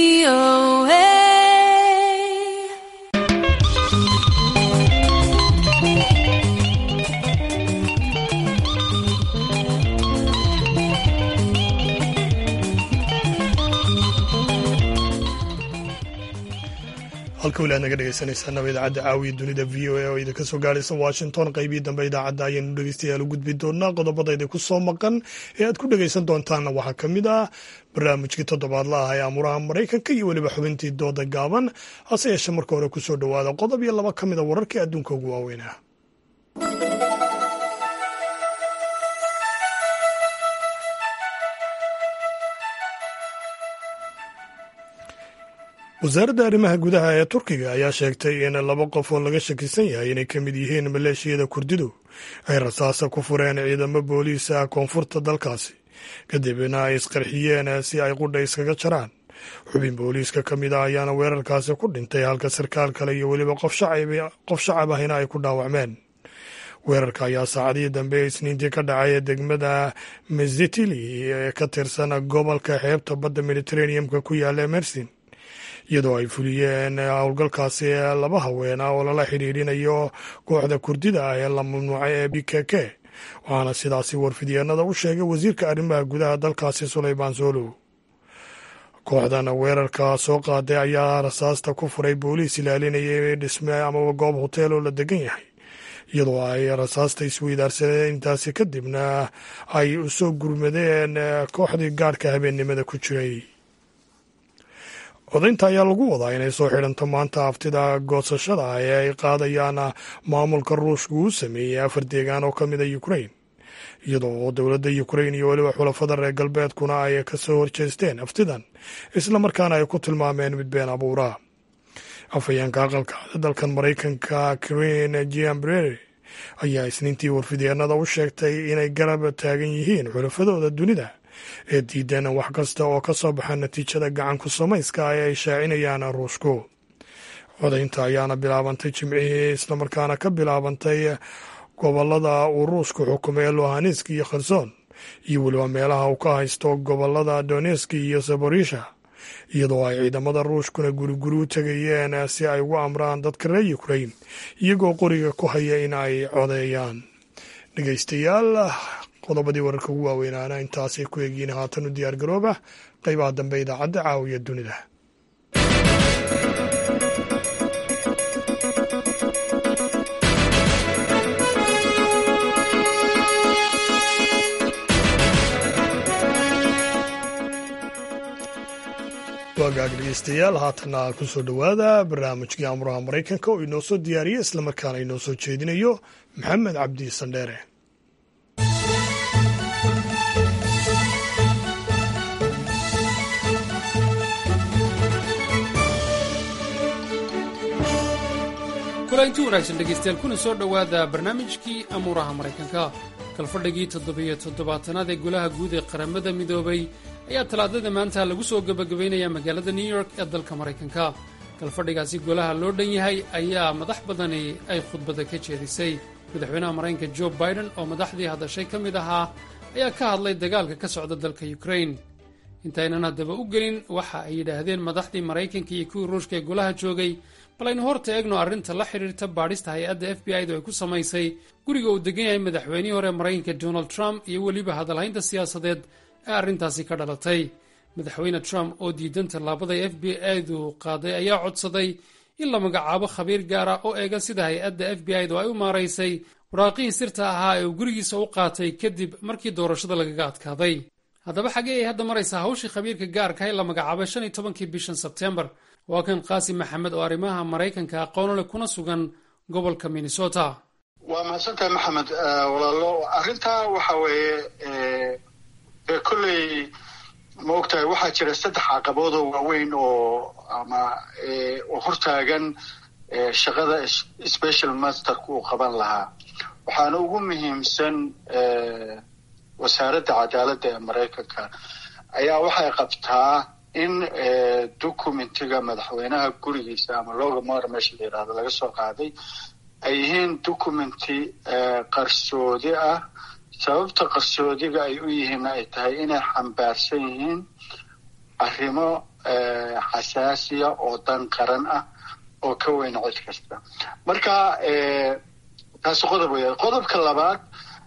halka weli aad naga dhegeysanaysaanaba idaacadda caawiya dunida v o a oo idinka soo gaaraysa washington qaybihii dambe idaacadda ayaynu dhegeystayaal u gudbi doonaa qodobada idinku soo maqan ee aad ku dhegeysan doontaanna waxaa ka mid ah barnaamijkii toddobaadla ah ee amuraha maraykanka iyo weliba xubintii dooda gaaban hase yeeshee marka hore kusoo dhowaada qodob iyo laba ka mid a wararkii adduunka ugu waaweynah wasaaradda arrimaha gudaha ee turkiga ayaa sheegtay in laba qof oo laga shakisan yahay inay ka mid yihiin maleeshiyada kurdidu ay rasaasa ku fureen ciidamo booliis ah koonfurta dalkaasi kadibna ay isqarxiyeen si ay qudha iskaga jaraan xubin booliiska ka mid ah ayaana weerarkaasi ku dhintay halka sarkaal kale iyo weliba qof shacab ahina ay ku dhaawacmeen weerarka ayaa saacadihii dambe ee isniintii ka dhacay ee degmada mezitili ee ka tirsan gobolka xeebta badda mediterraneum-ka ku yaalla mersin iyadoo ay fuliyeen howlgalkaasi laba haween ah oo lala xidhiidhinayo kooxda kurdida ah ee la mamnuucay ee b k k waxaana sidaasi warfidyeennada u sheegay wasiirka arrimaha gudaha dalkaasi sulaymaan soolow kooxdan weerarka soo qaaday ayaa rasaasta ku furay booliis ilaalinaya dhisme amaba goob hoteel oo la degan yahay iyadoo ay rasaasta isweydaarsadeen intaasi kadibna ay u soo gurmadeen kooxdii gaadhka habeennimada ku jiray codaynta ayaa lagu wadaa inay soo xidhanto maanta haftida goosashada ee ay qaadayaan maamulka ruushka uu sameeyey afar deegaan oo ka mid a ukrain iyadoo oo dowladda ukrain iyo weliba xulafada reer galbeedkuna ay kasoo horjeesteen haftidan islamarkaana ay ku tilmaameen mid been abuura afhayeenka aqalka dalkan maraykanka karen giambrere ayaa isniintii warfidyeenada u sheegtay inay garab taagan yihiin xulafadooda dunida ee diideen wax kasta oo ka soo baxa natiijada gacanku samayska ee ay shaacinayaan ruushku codaynta ayaana bilaabantay jimcihii islamarkaana ka bilaabantay gobolada uu ruushku xukumay lohanesk iyo kherson iyo weliba meelaha uu ka haysto gobolada doneski iyo saborisha iyadoo ay ciidamada ruushkuna guriguri u tegayeen si ay ugu amraan dadka reer ukrain iyagoo qoriga ku haya in ay codeeyaan dhegeystayaal qodobadii wararka ugu waaweynaana intaasay ku eegyiin haatan u diyaar garooba qaybaha dambe idaacadda caawiya dunida waagaag dhegeystayaal haatanna kusoo dhowaada barnaamijkii amuraha maraykanka oo inoo soo diyaariya islamarkaana inoo soo jeedinayo maxamed cabdi sandheere kulanti wanaagsan dhegaystayaal kuna soo dhowaada barnaamijkii amuuraha maraykanka kalfadhigii toddobiyo toddobaatanaad ee golaha guud ee qaramada midoobay ayaa talaadada maanta lagu soo gebagabaynayaa magaalada new york ee dalka maraykanka kalfadhigaasi golaha loo dhan yahay ayaa madax badani ay khudbada ka jeedisay madaxweynaha maraykanka jo biden oo madaxdii hadashay ka mid ahaa ayaa ka hadlay dagaalka ka socda dalka ukrain intaynan haddaba u gelin waxa ay yidhaahdeen madaxdii maraykanka iyo kuwii ruushka ee golaha joogay bal aynu horta eegno arrinta la xidhiirta baadhista hay-adda f b i-du ay ku samaysay guriga uu degan yahay madaxweynihii hore maraykanka donald trump iyo weliba hadalhaynta siyaasadeed ee arrintaasi ka dhalatay madaxweyne trump oo diidan tallaabaday f b i-du qaaday ayaa codsaday in la magacaabo khabiir gaara oo eega sida hay-adda f b i-du ay u maaraysay waraaqihii sirta ahaa ee uu gurigiisa u qaatay kadib markii doorashada lagaga adkaaday haddaba xaggee ay hadda maraysaa hawshii khabiirka gaarka ee la magacaabay shan iyo tobankii bishan sebtembar waa kan qaasim maxamed oo arrimaha maraykanka aqoon leh kuna sugan gobolka minnesota waa mahadsantahay maxamed walaalo arrintaa waxa weeye dee kolley ma ogtahay waxaa jira saddex caqabood oo waaweyn oo ama oo hortaagan shaqada special masterka uu qaban lahaa waxaana ugu muhiimsan wasaaradda cadaaladda ee maraykanka ayaa waxay qabtaa in documentiga madaxweynaha gurigiisa ama looga mara meesha la yidhahdo laga soo qaaday ay yihiin documenti qarsoodi ah sababta qarsoodiga ay u yihiinna ay tahay inay xambaarsan yihiin arrimo xasaasiya oo dan qaran ah oo ka weyn cid kasta marka taasi qodob weya qodobka labaad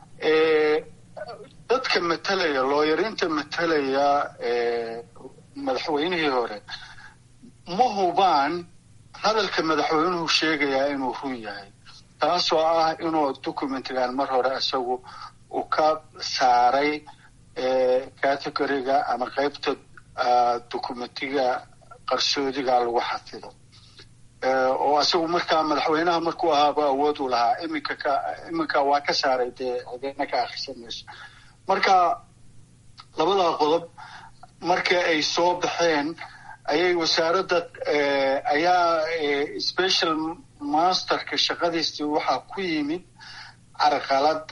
dadka matalaya looyarinta matalaya madaxweynihii hore ma hubaan hadalka madaxweynuhu sheegayaa inuu run yahay taasoo ah inuu documentigan mar hore isagu uu ka saaray categoriga ama qeybta documentiga qarsoodiga lagu xafido oo isagu markaa madaxweynaha markuu ahaaba awood u lahaa iminka ka iminka waa ka saaray dee codeena ka akhrisanayso marka labadaa qodob marka ay soo baxeen ayay wasaaradda ayaa special masterka shaqadiisii waxaa ku yimid carqalad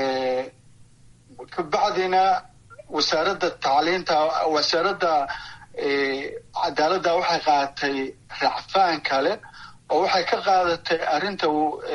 kabacdina wasaaradda tacliinta wasaaradda cadaaladda waxay qaadatay racfaan kale oo waxay ka qaadatay arrinta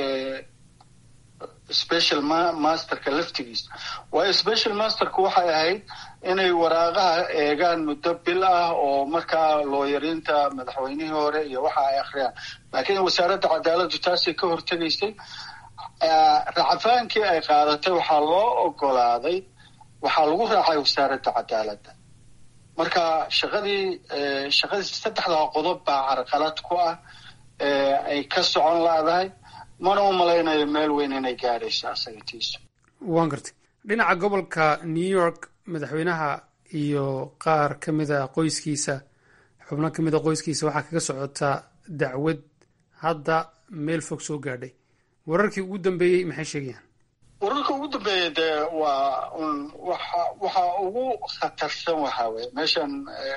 special masterka laftigiisa waayo special masterku waxay ahayd inay waraaqaha eegaan muddo bil ah oo markaa looyariinta madaxweynihii hore iyo waxa ay akhriyaan laakiin wasaaradda cadaaladdu taasay ka hortegaysay racfaankii ay qaadatay waxaa loo ogolaaday waxaa lagu raacay wasaaradda cadaaladda marka shaqadii shaqadii saddexdaa qodob baa carqalad ku ah ay ka socon laadahay mana u malaynayo meel weyn inay gaadhayso asaga tiisu waan gartay dhinaca gobolka new york madaxweynaha iyo qaar ka mida qoyskiisa xubno ka mida qoyskiisa waxaa kaga socotaa dacwad hadda meel fog soo gaadhay wararkii ugu dambeeyey maxay sheegayaan wararka ugu dambeeya dee waa un waxa waxa ugu khatarsan waxaa weye meeshan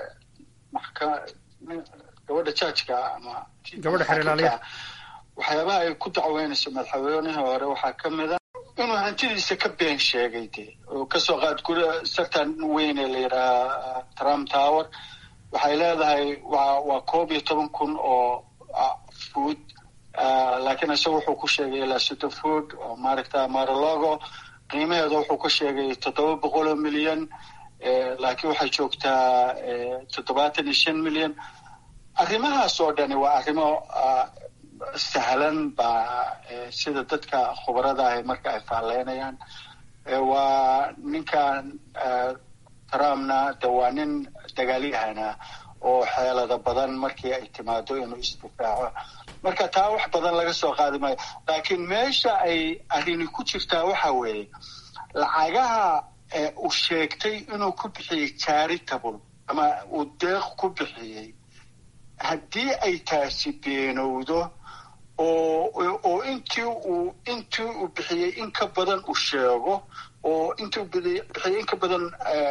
gabadha jaajka ama gabadha xeerlaaliyaha waxyaabaha ay ku dacweynayso madaxweynihii hore waxaa ka mid a inuu hantidiisa ka been sheegay dee oo kasoo qaad guri sartan weyn ee la yidhaha trump tower waxay leedahay waa waa koob iyo toban kun oo food laakiin isaga wuxuu ku sheegay ilaa soddon food oo maaragta maralogo qiimaheeda wuxuu ku sheegay toddoba boqol oo milyan laakiin waxay joogtaa toddobaatan iyo shan milyan arrimahaas oo dhani waa arrimo sahlan baa sida dadka khubarada ahi marka ay faalleynayaan waa ninkan trumpna de waa nin dagaalyahana oo xeelada badan markii ay timaado inuu isdifaaco marka taa wax badan laga soo qaadi maayo laakiin meesha ay arrini ku jirtaa waxa weeye lacagaha uu sheegtay inuu ku bixiyey charitable ama uu deeq ku bixiyey haddii ay taasi beenowdo oo oo intii uu intii uu bixiyey in ka badan uu sheego oo intii uu bixiyey in ka badan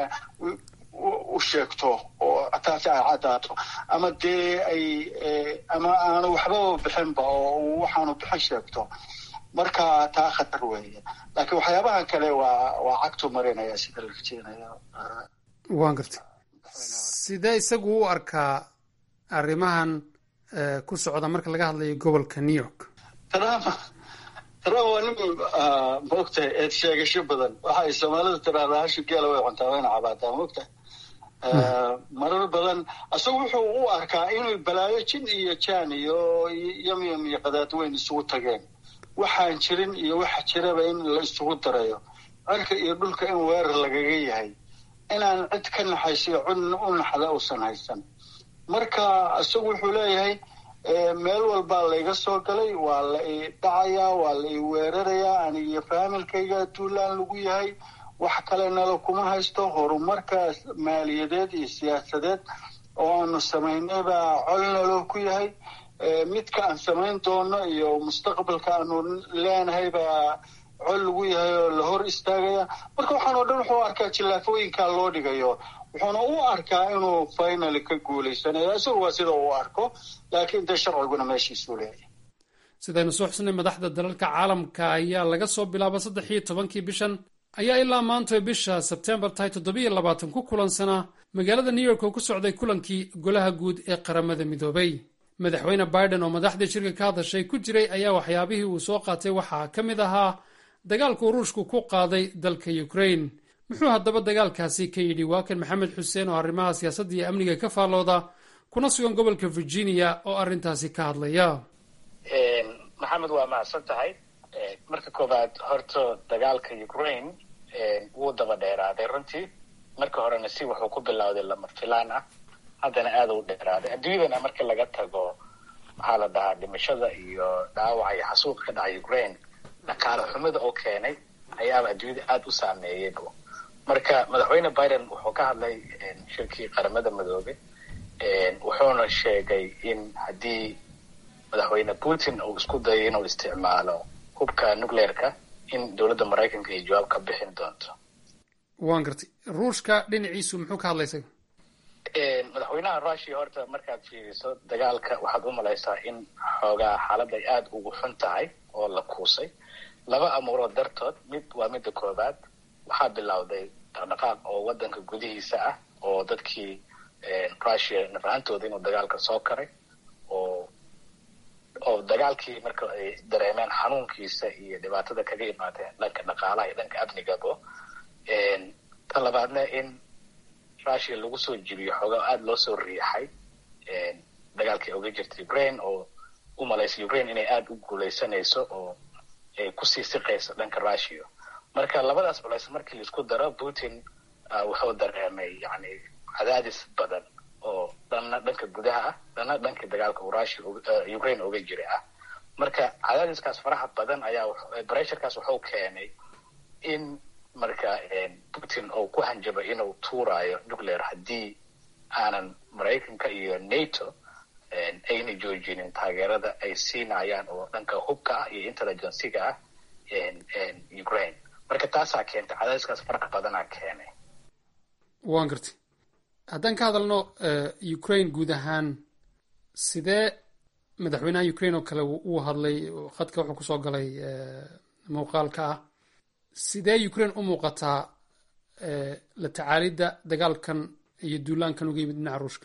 u sheegto oo taasi ay caddaato ama dee ay ama aanu waxbaba bixinba oo waxaanu bixin sheegto marka taa khatar weeye laakiin waxyaabahan kale waa waa cagtu marinaya sida la rajeynayo waan gartay sidee isagu u arkaa arrimahan ku socda marka laga hadlayo gobolka new york trump trump waa nin maogtahay eed sheegasho badan waxa ay soomaalida tiraahdaa hashu geela way cuntaa wayna cabaataa maogtahay marar badan isagu wuxuu u arkaa inuu balaayo jin iyo jan iyo yamyam iyo qadaadweyn isugu tageen waxaan jirin iyo waxa jiraba in la isugu darayo cirka iyo dhulka in weerar lagaga yahay inaan cid ka naxaysiyo cid u naxda uusan haysan marka isagu wuxuu leeyahay meel walbaa layga soo galay waa la i dhacayaa waa la i weerarayaa anigiyo faamilkayga duulaan lagu yahay wax kale nala kuma haysto horumarka maaliyadeed iyo siyaasadeed oo aanu samaynay baa col naloo ku yahay midka aan samayn doono iyo mustaqbalka aanu leenahay baa col lagu yahay oo la hor istaagaya marka waxaan oo dhan wuxuu arkaa jillaafooyinkaa loo dhigayo wuxuuna u arkaa inuu finaly ka guulaysanayo isagu waa sida uu arko laakiin dee sharciguna meeshiisuu leeyahay sidaynu soo xusnay madaxda dalalka caalamka ayaa laga soo bilaaba saddex iyo tobankii bishan ayaa ilaa maanta bisha sebtembar tahay toddobiyo labaatan ku kulansanaa magaalada new york oo ku socday kulankii golaha guud ee qaramada midoobay madaxweyne biden oo madaxdii shirka ka hadashay ku jiray ayaa waxyaabihii uu soo qaatay waxaa ka mid ahaa dagaalkuu ruushku ku qaaday dalka ukrain muxuu haddaba dagaalkaasi ka yidhi waa kan maxamed xuseen oo arrimaha siyaasadda iyo amniga ka faallooda kuna sugan gobolka virginia oo arrintaasi ka hadlaya maxamed waa mahadsan tahay marka koowaad horta dagaalka ukraine wuu daba dheeraaday runtii marka horena si wuxuu ku bilowday lama filaan ah haddana aada u dheeraaday adduunyadana marka laga tago maxaa la dhahaa dhimashada iyo dhaawaca iyo xasuuqa ka dhaca ukraine dhaqaale xumida oo keenay ayaaba adduunyada aada u saameeyey marka madaxweyne biden wuxuu ka hadlay shirkii qaramada madoobe wuxuuna sheegay in haddii madaxweyne putin uu isku dayo inuu isticmaalo hubka nucleerka in dowladda maraykanka ay jawaab ka bixin doonto waan gartay ruushka dhinaciisu muxuu ka hadlay isaga madaxweynaha rushia horta markaad fiiriso dagaalka waxaad u malaysaa in xoogaa xaalad ay aada ugu xun tahay oo la kuusay laba amuurood dartood mid waa midda koowaad waxaa bilowday dhaqdhaqaaq oo waddanka gudihiisa ah oo dadkii russia nafahantooda inuu dagaalka soo karay oo oo dagaalkii marka ay dareemeen xanuunkiisa iyo dhibaatada kaga imaadeen dhanka dhaqaalaha iyo dhanka amnigabo ta labaadna in russia lagu soo jibiyo xoogaa aada loo soo riixay dagaalkii oga jirta ukraine oo u malaysa ukraine inay aada u guuleysanayso oo ay kusii siqayso dhanka russia marka labadaas culays markii laisku daro putin wuxuu dareemay yani cadaadis badan oo dhanna dhanka gudaha ah dhanna dhanka dagaalka uu russia ukraine oga jira ah marka cadaadiskaas faraha badan ayaa bressurkaas wuxuu keenay in marka putin uu ku hanjabay inuu tuurayo nuclear haddii aanan maraykanka iyo nato ayna joojinin taageerada ay siinayaan oo dhanka hubka ah iyo intelligenciga ah ukraine marka taasaa keentay cadaadiskaas faraha badanaa keenay waan gartay haddaan ka hadalno ukraine guud ahaan sidee madaxweynaha ukraine oo kale uu hadlay khadka wuxuu kusoo galay muuqaalka ah sidee ukraine u muuqataa la tacaalidda dagaalkan iyo duulaankan uga yimid dhinaca ruushka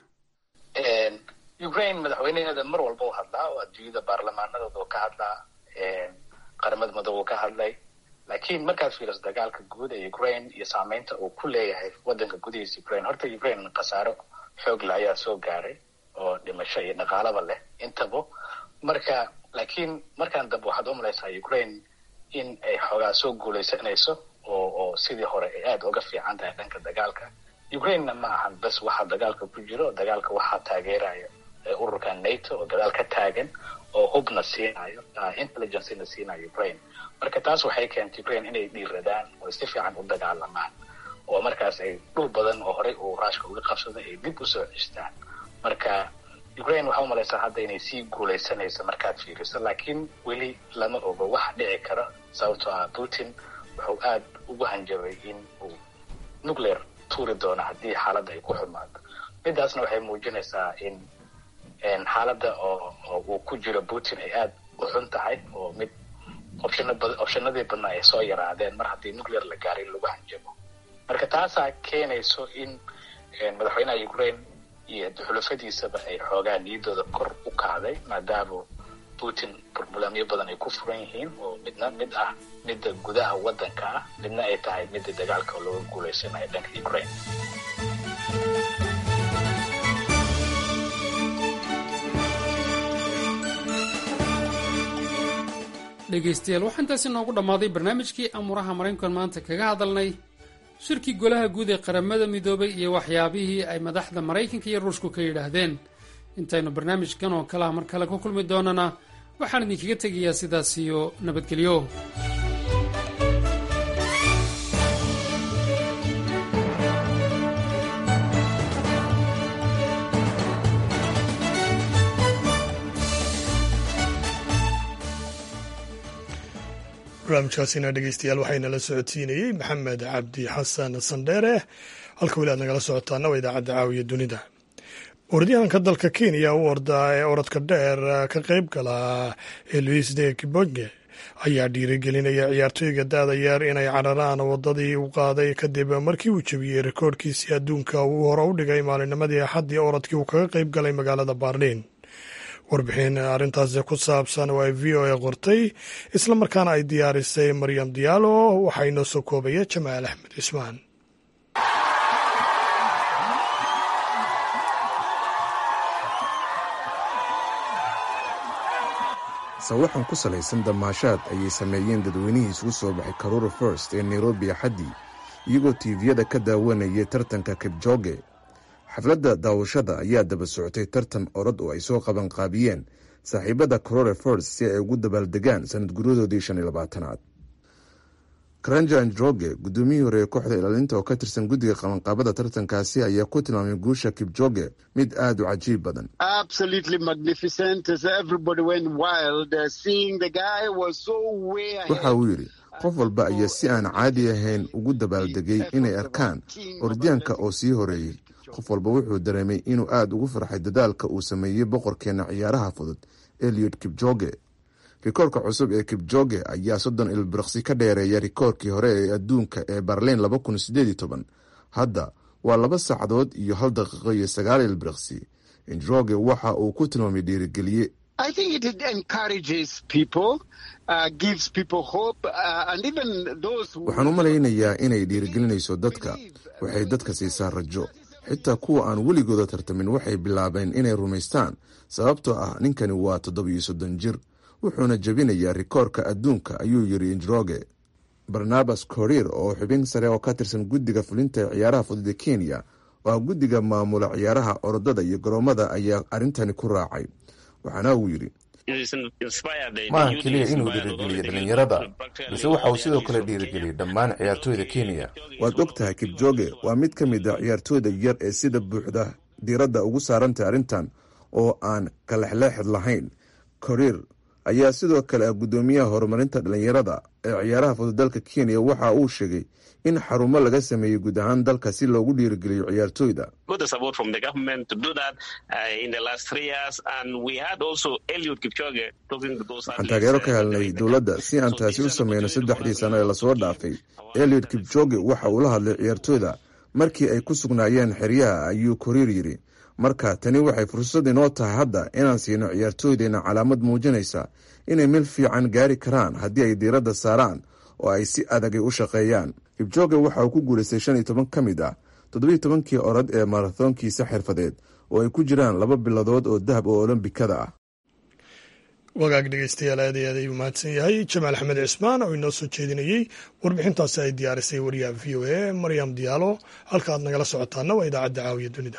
ukraine madaxweynaheeda mar walba u hadlaa oo adduunyada baarlamaanadooda uu ka hadlaa qaramada madoob uu ka hadlay laakiin markaad fiiriso dagaalka guud ee ukraine iyo saameynta uu ku leeyahay wadanka gudihiisa ukraine horta ukraine khasaaro xoogle ayaa soo gaaray oo dhimasho iyo dhaqaalaba leh intaba marka laakiin markaan dambe waxaad u malaysaa ukraine in ay xoogaa soo guuleysanayso oo oo sidii hore ay aada uga fiican tahay dhanka dagaalka ukrainena ma ahan bas waxaa dagaalka ku jiro dagaalka waxaa taageeraya ururka nato oo gadaal ka taagan oo hubna siinayo intelligencena siinayo ukraine marka taas waxay keentay ukraine inay dhiiradaan oo si fiican u dagaalamaan oo markaas ay dhul badan oo horey uu ruushka uga qabsaday ay dib usoo cestaan marka ukraine waxaa umalaysaa hadda inay sii guuleysanayso markaad fiiriso laakiin weli lama ogo waxa dhici kara sababtoo ah putin wuxuu aada ugu hanjabay in uu nuclear tuuri doono haddii xaaladda ay ku xumaado midaasna waxay muujinaysaa in xaaladda oo uu ku jiro putin ay aada u xun tahay oo mid opshanadii badnaa ay soo yaraadeen mar haddii nuclear la gaarin lagu hanjabo marka taasaa keenayso in madaxweynaha ukraine iyo xulafadiisaba ay xoogaa niyadooda kor u kacday maadaama putin burbulamyo badan ay ku furan yihiin oo midna mid ah midda gudaha waddanka ah midna ay tahay midda dagaalka looga guuleysanayo dhanka ukraine dhegaystayaal waxaa intaasi noogu dhammaaday barnaamijkii amuuraha maraykankan maanta kaga hadalnay shirkii golaha guud ee qaramada midoobay iyo waxyaabihii ay madaxda maraykanka iyo ruushku ka yidhaahdeen intaynu barnaamijkan oo kalaha mar kale ku kulmi doonana waxaan idinkaga tegayaa sidaas iyo nabadgelyo barnaamijkaasina dhegeystayaal waxaynala socodsiinayey maxamed cabdi xasan sandheere halka weli aad nagala socotaana waa idaacadda caawiya dunida orodyahanka dalka kenya u ordaa ee orodka dheer ka qayb gala ee luis de kibonge ayaa dhiirigelinaya ciyaartooyga da-da yar inay cararaan wadadii u qaaday kadib markii uu jebiyey rekoorkiisii adduunka uu hore u dhigay maalinimadii axaddii orodkii uu kaga qayb galay magaalada baarliin warbixin arrintaasi ku saabsan oo ay v o a qortay islamarkaana ay diyaarisay maryam diyaalo waxaa inoo soo koobaya jamaal axmed cismaan sawaxan ku salaysan damaashaad ayay sameeyeen dadweynihii isugu soo baxay karura first ee nairobi axaddii iyagoo tiiviyada ka daawanayay tartanka kibjooge xafladda daawashada ayaa daba socotay tartan orod oo ay soo qabanqaabiyeen saaxiibada corore first si ay ugu dabaaldegaan sanad guryadoodii shan iyo labaatanaad karanjan droge guddoomiyihii hore ee kooxda ilaalinta oo ka tirsan guddiga qabanqaabada tartankaasi ayaa ku tilmaamay guusha kibjoge mid aada u cajiib badan waxa uu yidhi qof walba ayaa si aan caadi ahayn ugu dabaaldegay inay arkaan orodyaanka oo sii horeeyey qof walba wuxuu dareemay inuu aada ugu farxay dadaalka uu sameeyey boqorkeena ciyaaraha fudud eliot kibjoge rikoorka cusub ee kibjoge ayaa soddon ilbiriqsi ka dheereeya rikoorkii hore ee adduunka ee barliin laba kun sideed iyo toban hadda waa laba saacadood iyo hal daqiiqo iyo sagaal ilbiriqsi indroge waxa uu ku tilmaamay dhiirigeliye waxaan u malaynayaa inay dhiirigelinayso dadka waxay dadka siisaa rajo xitaa kuwa aan weligooda tartamin waxay bilaabeen inay rumaystaan sababtoo ah ninkani waa toddobiyo soddon jir wuxuuna jebinayaa rikoorka adduunka ayuu yidhi indroge barnabas korir oo xubin sare oo ka tirsan guddiga fulinta ee ciyaaraha fudud ee kenya oo ah guddiga maamula ciyaaraha orodada iyo garoomada ayaa arrintani ku raacay waxaana uu yidhi maaha keliya inuu dhiirigeliyo dhallinyarada balse waxa uu sidoo kale dhiirigeliyey dhammaan ciyaartooyda kenya waad og tahay kibjoge waa mid ka mid a ciyaartooyda yar ee sida buuxda diiradda ugu saarantay arrintan oo aan kalexleexid lahayn korir ayaa sidoo kale ah guddoomiyaha horumarinta dhallinyarada ee ciyaaraha fudud dalka kenya waxa uu sheegay in xarumo laga sameeyey guud ahaan dalka si loogu dhiirigeliyo ciyaartooyda waxaan taageero ka helnay dowladda si aan taasi u sameyno saddexdii sano ee lasoo dhaafay eliod kibjoge waxa uu la hadlay ciyaartooyda markii ay ku sugnaayeen xeryaha ayuu koriir yidhi marka tani waxay fursad inoo tahay hadda inaan siino ciyaartooydeenna calaamad muujinaysa inay meel fiican gaari karaan haddii ay diiradda saaraan oo ay si adagay u shaqeeyaan kibjoge waxa uu ku guulaystay shan iyo toban ka mid ah toddobiyo tobankii orod ee marathoonkiisa xirfadeed oo ay ku jiraan laba biladood oo dahab oo olombikada ah wagaag dhegeystayaal aad iyo aad ayuu mahadsan yahay jamaal axmed cismaan oo inoo soo jeedinayey warbixintaasi ay diyaarisay wariyaha v o a maryam diyaalo halka aad nagala socotaana waa idaacadda caawiya dunida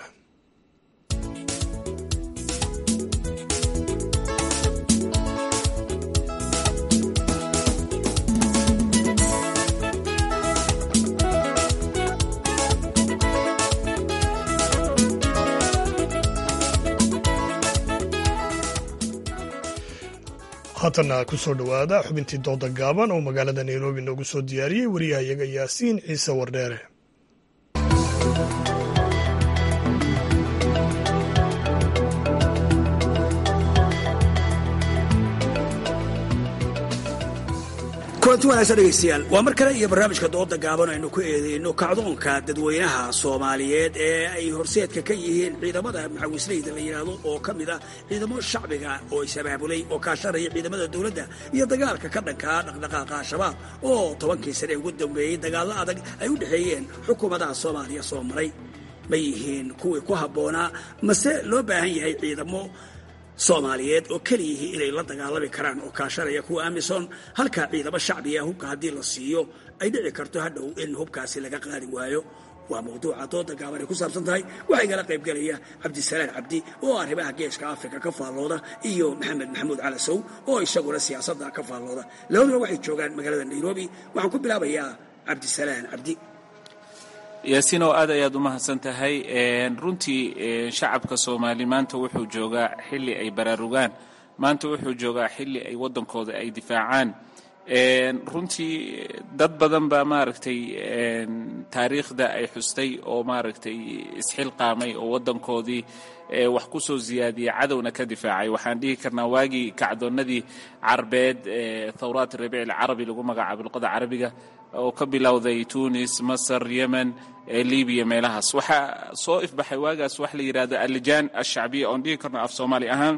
haatanna ku soo dhowaada xubintii dooda gaaban oo magaalada nairobi noogu soo diyaariyey wariyahayaga yaasiin ciise wardheere kulanti wanaagsan dhegaystayaal waa mar kale iyo barnaamijka dooda gaaban aynu ku eedeyno kacdoonka dadweynaha soomaaliyeed ee ay horseedka ka yihiin ciidamada maxawisleyda la yidhaahdo oo ka mid ah ciidamo shacbiga oo is-abaabulay oo kaashanaya ciidamada dowladda iyo dagaalka ka dhankaa dhaqdhaqaaqa al-shabaab oo tobankii sane ugu dambeeyey dagaallo adag ay u dhexeeyeen xukuumadaha soomaaliya soo maray ma yihiin kuwii ku habboonaa mase loo baahan yahay ciidamo soomaaliyeed oo keliyihii inay la dagaalami karaan oo kaashanaya kuwa amisom halka ciidamo shacbiga hubka haddii la siiyo ay dhici karto hadhow in hubkaasi laga qaadi waayo waa mawduuca dooda gaaban ay ku saabsan tahay waxaa igala qaybgelaya cabdisalaan cabdi oo arrimaha geeska afrika ka faallooda iyo maxamed maxamuud calasow oo isaguna siyaasadda ka faallooda labaduna waxay joogaan magaalada nairobi waxaan ku bilaabayaa cabdisalaan cabdi yaasiin oo aad ayaad u mahadsan tahay runtii shacabka soomaali maanta wuxuu joogaa xilli ay baraarugaan maanta wuxuu joogaa xilli ay waddankooda ay difaacaan runtii dad badan baa maaragtay taariikhda ay xustay oo maaragtay isxilqaamay oo waddankoodii wax ku soo ziyaadiyey cadowna ka difaacay waxaan dhihi karnaa waagii kacdoonnadii carbeed thawraat rabiic alcarabi lagu magacaabo luqada carabiga oo ka bilowday tunis masar yemen libiya meelahaas waxaa soo ifbaxay waagaas wax la yidhahdo allijaan alshacbiya oon dhihi karno af soomaali ahaan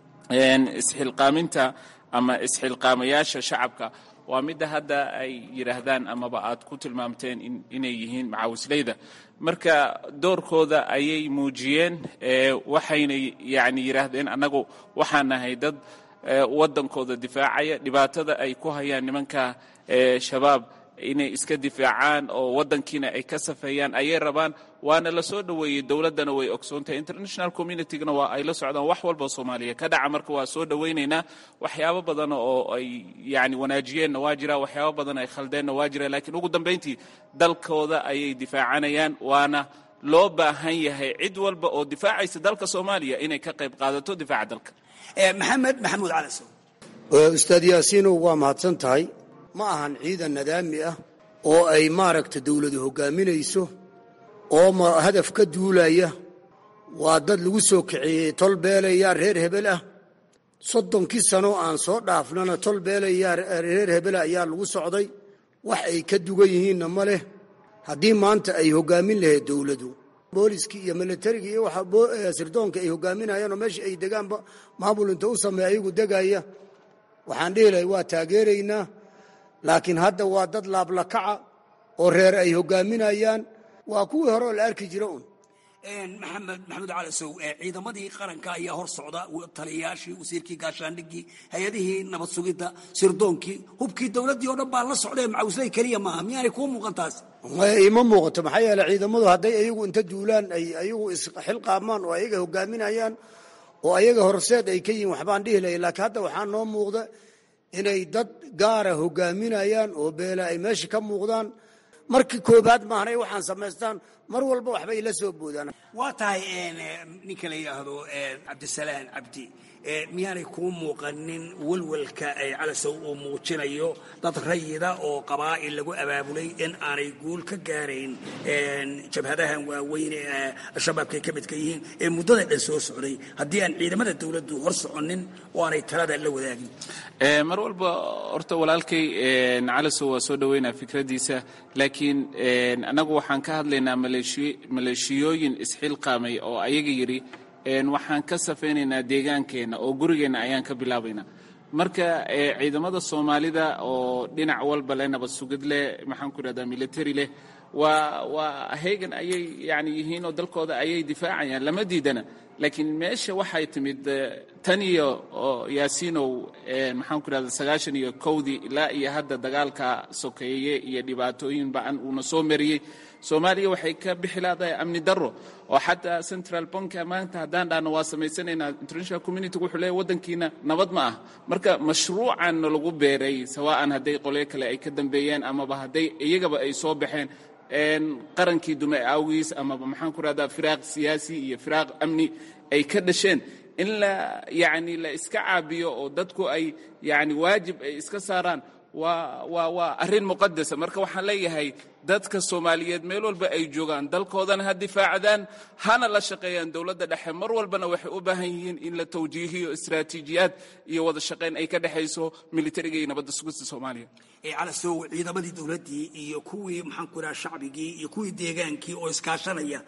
isxilqaaminta ama isxilqaamayaasha shacabka waa midda hadda ay yidhaahdaan amaba aad ku tilmaamteen inay yihiin macaawisleyda marka doorkooda ayay muujiyeen waxayna yani yidhaahdeen annagu waxaan nahay dad waddankooda difaacaya dhibaatada ay ku hayaan nimanka shabaab inay iska difaacaan oo waddankiina ay ka safeeyaan ayay rabaan waana la soo dhoweeyey dowladdana way ogsoontahay international communitygana waa ay la socdaan wax walba soomaaliya ka dhaca marka waa soo dhowaynaynaa waxyaabo badan oo ay yani wanaajiyeenna waa jira waxyaabo badan ay khaldeenna waa jira laakiin ugu dambayntii dalkooda ayay difaacanayaan waana loo baahan yahay cid walba oo difaacaysa dalka soomaaliya inay ka qayb qaadato difaaca dalka maxamed maxamuud calasow ustaad yaasiinow waa mahadsan tahay ma ahan ciidan nadaami ah oo ay maaragta dawladu hoggaaminayso oo hadaf ka duulaya waa dad lagu soo kaceeyey tol beelayaa reer hebel ah soddonkii sano aan soo dhaafnana tol beelayaa reer hebela ayaa lagu socday wax ay ka dugan yihiinna ma leh haddii maanta ay hogaamin lahayd dowladu booliskii iyo milatarigii iyo waxa sirdoonka ay hogaaminayaan oo meesha ay degaanba maamul inta u sameeya ayagu degaya waxaan dhihi lahay waa taageeraynaa laakiin hadda waa dad laablakaca oo reer ay hogaaminayaan waa kuwii hore oo la arki jira un maxamed maxamed cali sow ciidamadii qaranka ayaa hor socda taliyayaashii wasiirkii gaashaandhigii hay-adihii nabad sugidda sirdoonkii hubkii dowladdii oo dhan baa la socdee macawisley keliya maaha miyaanay kuu muuqan taas ima muuqato maxaa yeele ciidamadu hadday ayagu inta duulaan ay ayagu isxilqaamaan oo ayaga hogaaminayaan oo ayaga horseed ay ka yihiin waxbaan dhihi lahay laakiin hadda waxaa noo muuqda inay dad gaara hogaaminayaan oo beela ay meesha ka muuqdaan markii koobaad maahanay waxaan samaystaan mar walba waxbay la soo boodaan waa tahay ninka la yidhaahdo cabdisalaan cabdi miyaanay kuu muuqanin welwelka ay calasow uu muujinayo dad rayida oo qabaa'il lagu abaabulay in aanay guul ka gaarayn jabhadahan waaweyn ee al-shabaabkay ka midka yihiin ee muddada dhan soo socday haddii aan ciidamada dowladdu hor soconin oo aanay talada la wadaagin mar walba horta walaalkay calasow waa soo dhoweynaa fikraddiisa laakiin annagu waxaan ka hadlaynaa maleeshiyooyin isxilqaamay oo ayaga yidhi waxaan ka safaynaynaa deegaankeenna oo gurigeenna ayaan ka bilaabaynaa marka ciidamada soomaalida oo dhinac walba leh nabad sugid leh maxaan ku idhahdaa military leh waa waa heegan ayay yani yihiin oo dalkooda ayay difaacayaan lama diidana laakiin meesha waxay timid tan iyo yaasiinow maxaan ku idhahdaa sagaashan iyo kowdii ilaa iyo hadda dagaalka sokeeye iyo dhibaatooyin ba-an uuna soo mariyey soomaaliya waxay ka bixi laadahay amni daro oo xataa central banka maanta haddaan dhahno waa samaysanaynaa international community wuxuu leeyahy waddankiina nabad ma ah marka mashruucan lagu beeray sawa'an hadday qolyo kale ay ka dambeeyeen amaba hadday iyagaba ay soo baxeen qarankii dume awgiis amaba maxaan ku rahdaa firaaq siyaasi iyo firaaq amni ay ka dhasheen in la yacni la iska caabiyo oo dadku ay yacni waajib ay iska saaraan waa waa waa arrin muqadasa marka waxaan leeyahay dadka soomaaliyeed meel walba ay joogaan dalkoodana ha difaacdaan hana la shaqeeyaan dowladda dhexe mar walbana waxay u baahan yihiin in la tawjiihiyo istaraatiijiyaad iyo wada shaqayn ay ka dhexayso militariga iyo nabadda sugista soomaaliya calasow ciidamadii dowladdii iyo kuwii maxaan ku idhaha shacbigii iyo kuwii deegaankii oo iskaashanaya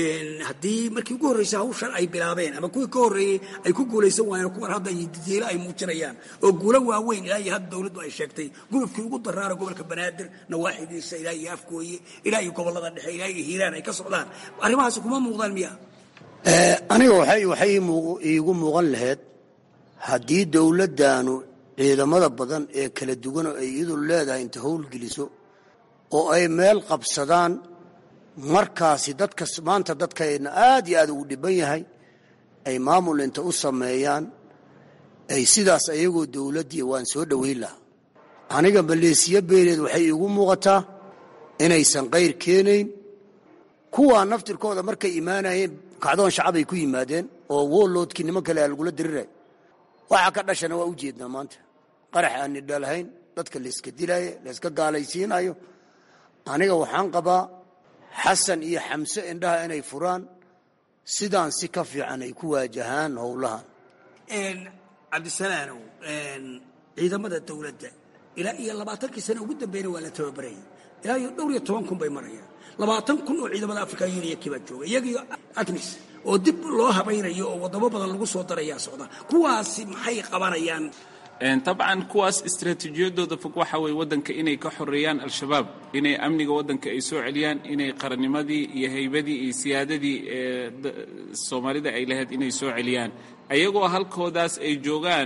haddii markii ugu horreysay hawshan ay bilaabeen ama kuwii ka horreeyey ay ku guulaysan waayeen kuwan hadda didiilo ay muujinayaan oo guulo waaweyn ilaa iyo hadda dowladdu ay sheegtay gudubkii ugu daraara gobolka banaadir nawaaxidiisa ilaa iyo afgooye ilaa iyo gobollada dhexe ilaa iyo hiiraan ay ka socdaan arrimahaasi kuma muuqdaan miya aniga waxay waxay iigu muuqan lahayd haddii dowladdaanu ciidamada badan ee kala duwan oo ay iyadu leedahay inta howlgeliso oo ay meel qabsadaan markaasi dadka maanta dadkayna aad iyo aad ugu dhiban yahay ay maamul inta u sameeyaan ay sidaas ayagoo dowladdii waan soo dhoweyn lahaa aniga maleesiya beeleed waxay iigu muuqataa inaysan qayr keenayn kuwaa naftirkooda markay imaanayeen kacdoon shacabay ku yimaadeen oo wooloodkii niman kale aa lagula diriray waxa ka dhashana waa u jeednaa maanta qarax aan nidhalahayn dadka layska dilaayo layska gaalaysiinayo aniga waxaan qabaa xasan iyo xamse indhaha inay furaan sidaan si ka fiican ay ku waajahaan howlahan cabdisalaanow ciidamada dowladda ilaa iyo labaatankii sane ugu dambeyna waa la tababarayay ilaa iyo dhowr iyo toban kun bay marayaan labaatan kun oo ciidamada africa union kibaa jooga iyagiyo agnis oo dib loo habaynayo oo wadamo badan lagu soo darayaa socda kuwaasi maxay qabanayaan dabcan kuwaas istaraatiijiyadooda fog waxa weye waddanka inay ka xoreeyaan al-shabaab inay amniga waddanka ay soo celiyaan inay qarannimadii iyo haybadii iyo siyaadadii ee soomaalida ay lahayd inay soo celiyaan ayagoo halkoodaas ay joogaan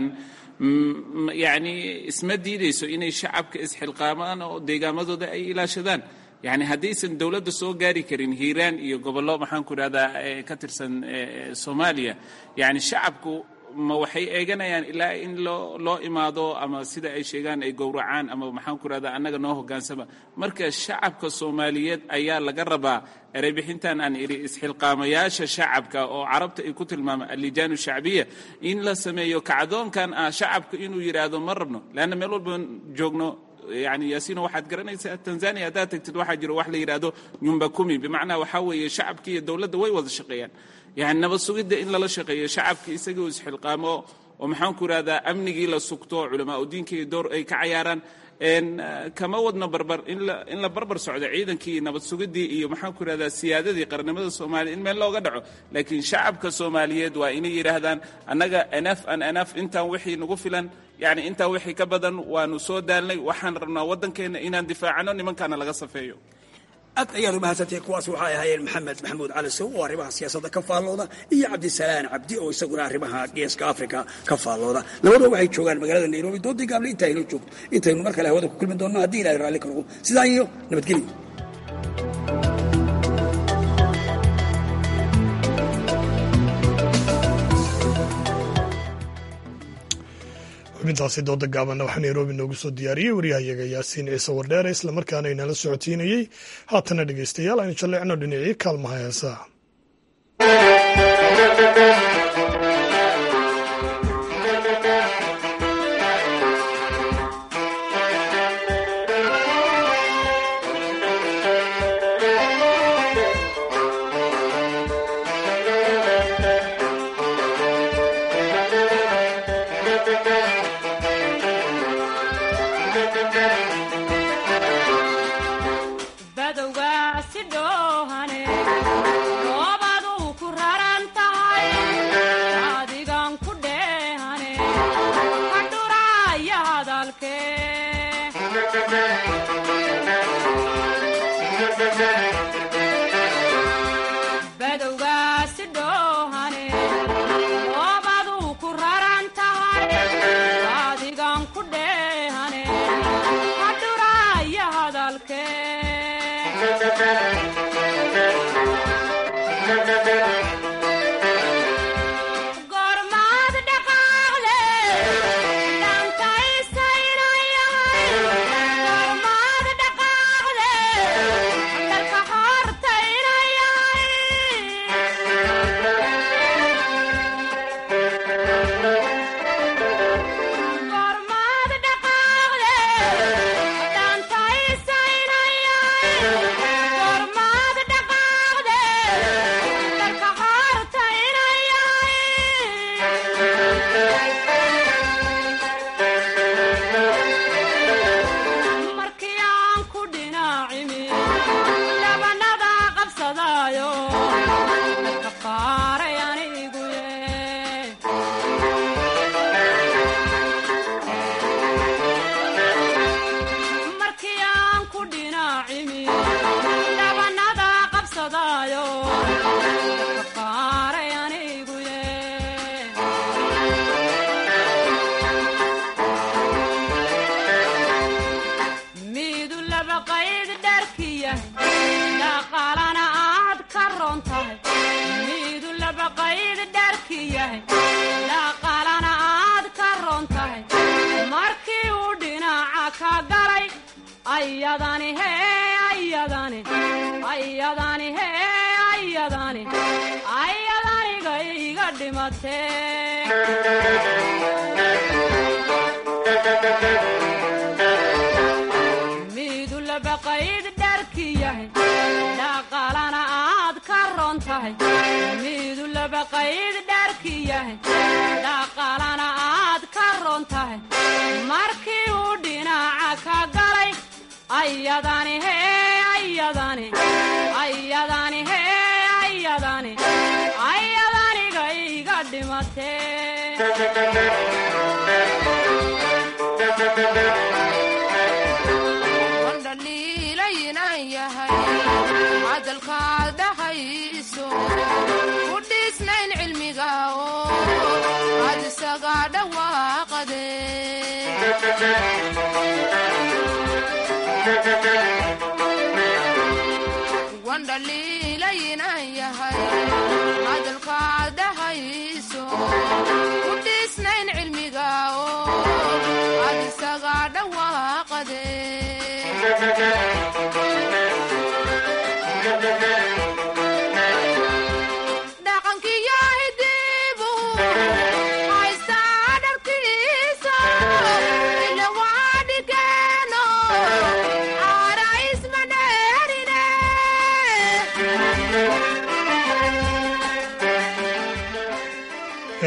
yacni isma diidayso inay shacabka isxilqaamaan oo deegaamadooda ay ilaashadaan yani haddaysan dowladda soo gaari karin hiiraan iyo gobollo maxaan ku idhahdaa ka tirsan soomaaliya yani shacabku ma waxay eeganayaan ilaa in loo loo imaado ama sida ay sheegaan ay gowracaan ama maxaan ku idhahdaa annaga noo hoggaansama marka shacabka soomaaliyeed ayaa laga rabaa ereybixintan aan idhi isxilqaamayaasha shacabka oo carabta ay ku tilmaama allijaanu shacbiya in la sameeyo kacdoonkan ah shacabka inuu yidhaahdo ma rabno leanna meel walba joogno yani yaasiino waxaad garanaysaa tanzania haddaad tagtid waxaa jiro wax la yidhaahdo nyumba kumi bimacnaa waxaa weeye shacabki iyo dowladda way wada shaqeeyaan yani nabad sugidda in lala shaqeeyo shacabki isagoo isxilqaamo oo maxaan ku irahdaa amnigii la sugto culamaa udiinkii door ay ka cayaaraan kama wadno barbar in la barbar socdo ciidankii nabad sugidii iyo maxaan ku irahdaa siyaadadii qarnimada soomaaliya in meel looga dhaco laakiin shacabka soomaaliyeed waa inay yidhaahdaan annaga enaf an enaf intaan wixii nagu filan yacni intaan wixii ka badan waanu soo daalnay waxaan rabnaa waddankeenna inaan difaacano nimankaana laga safeeyo aad ayaad umahadsantahay kuwaas waxay ahaayeen maxamed maxamuud cali sow oo arrimaha siyaasadda ka faallooda iyo cabdisalaan cabdi oo isaguna arrimaha geeska africa ka faallooda labaduba waxay joogaan magaalada nairobi doodii gaable inta aynoo joogto intaynu mar kale hawada ku kulmi doonno haddii ilahay raalli ka noqo sidaa iyo nabadgelyo xubintaasi dooda gaabanna waxaa nairobi noogu soo diyaariyey waryahayaga yaasiin ciise wardheere islamarkaana inala socotiinayey haatana dhegeystayaal aynu jalleecno dhinacii kaalmaha heesaa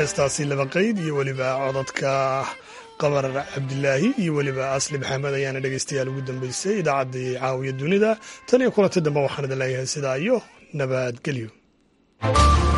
heestaasi laba qeyd iyo weliba codadka qamar cabdilaahi iyo weliba asli maxamed ayaana dhegeystayaal ugu dambeysay idaacaddii caawiya dunida tan iyo kulanti dambe waxaan idin leeyahay sidaa iyo nabadgelyo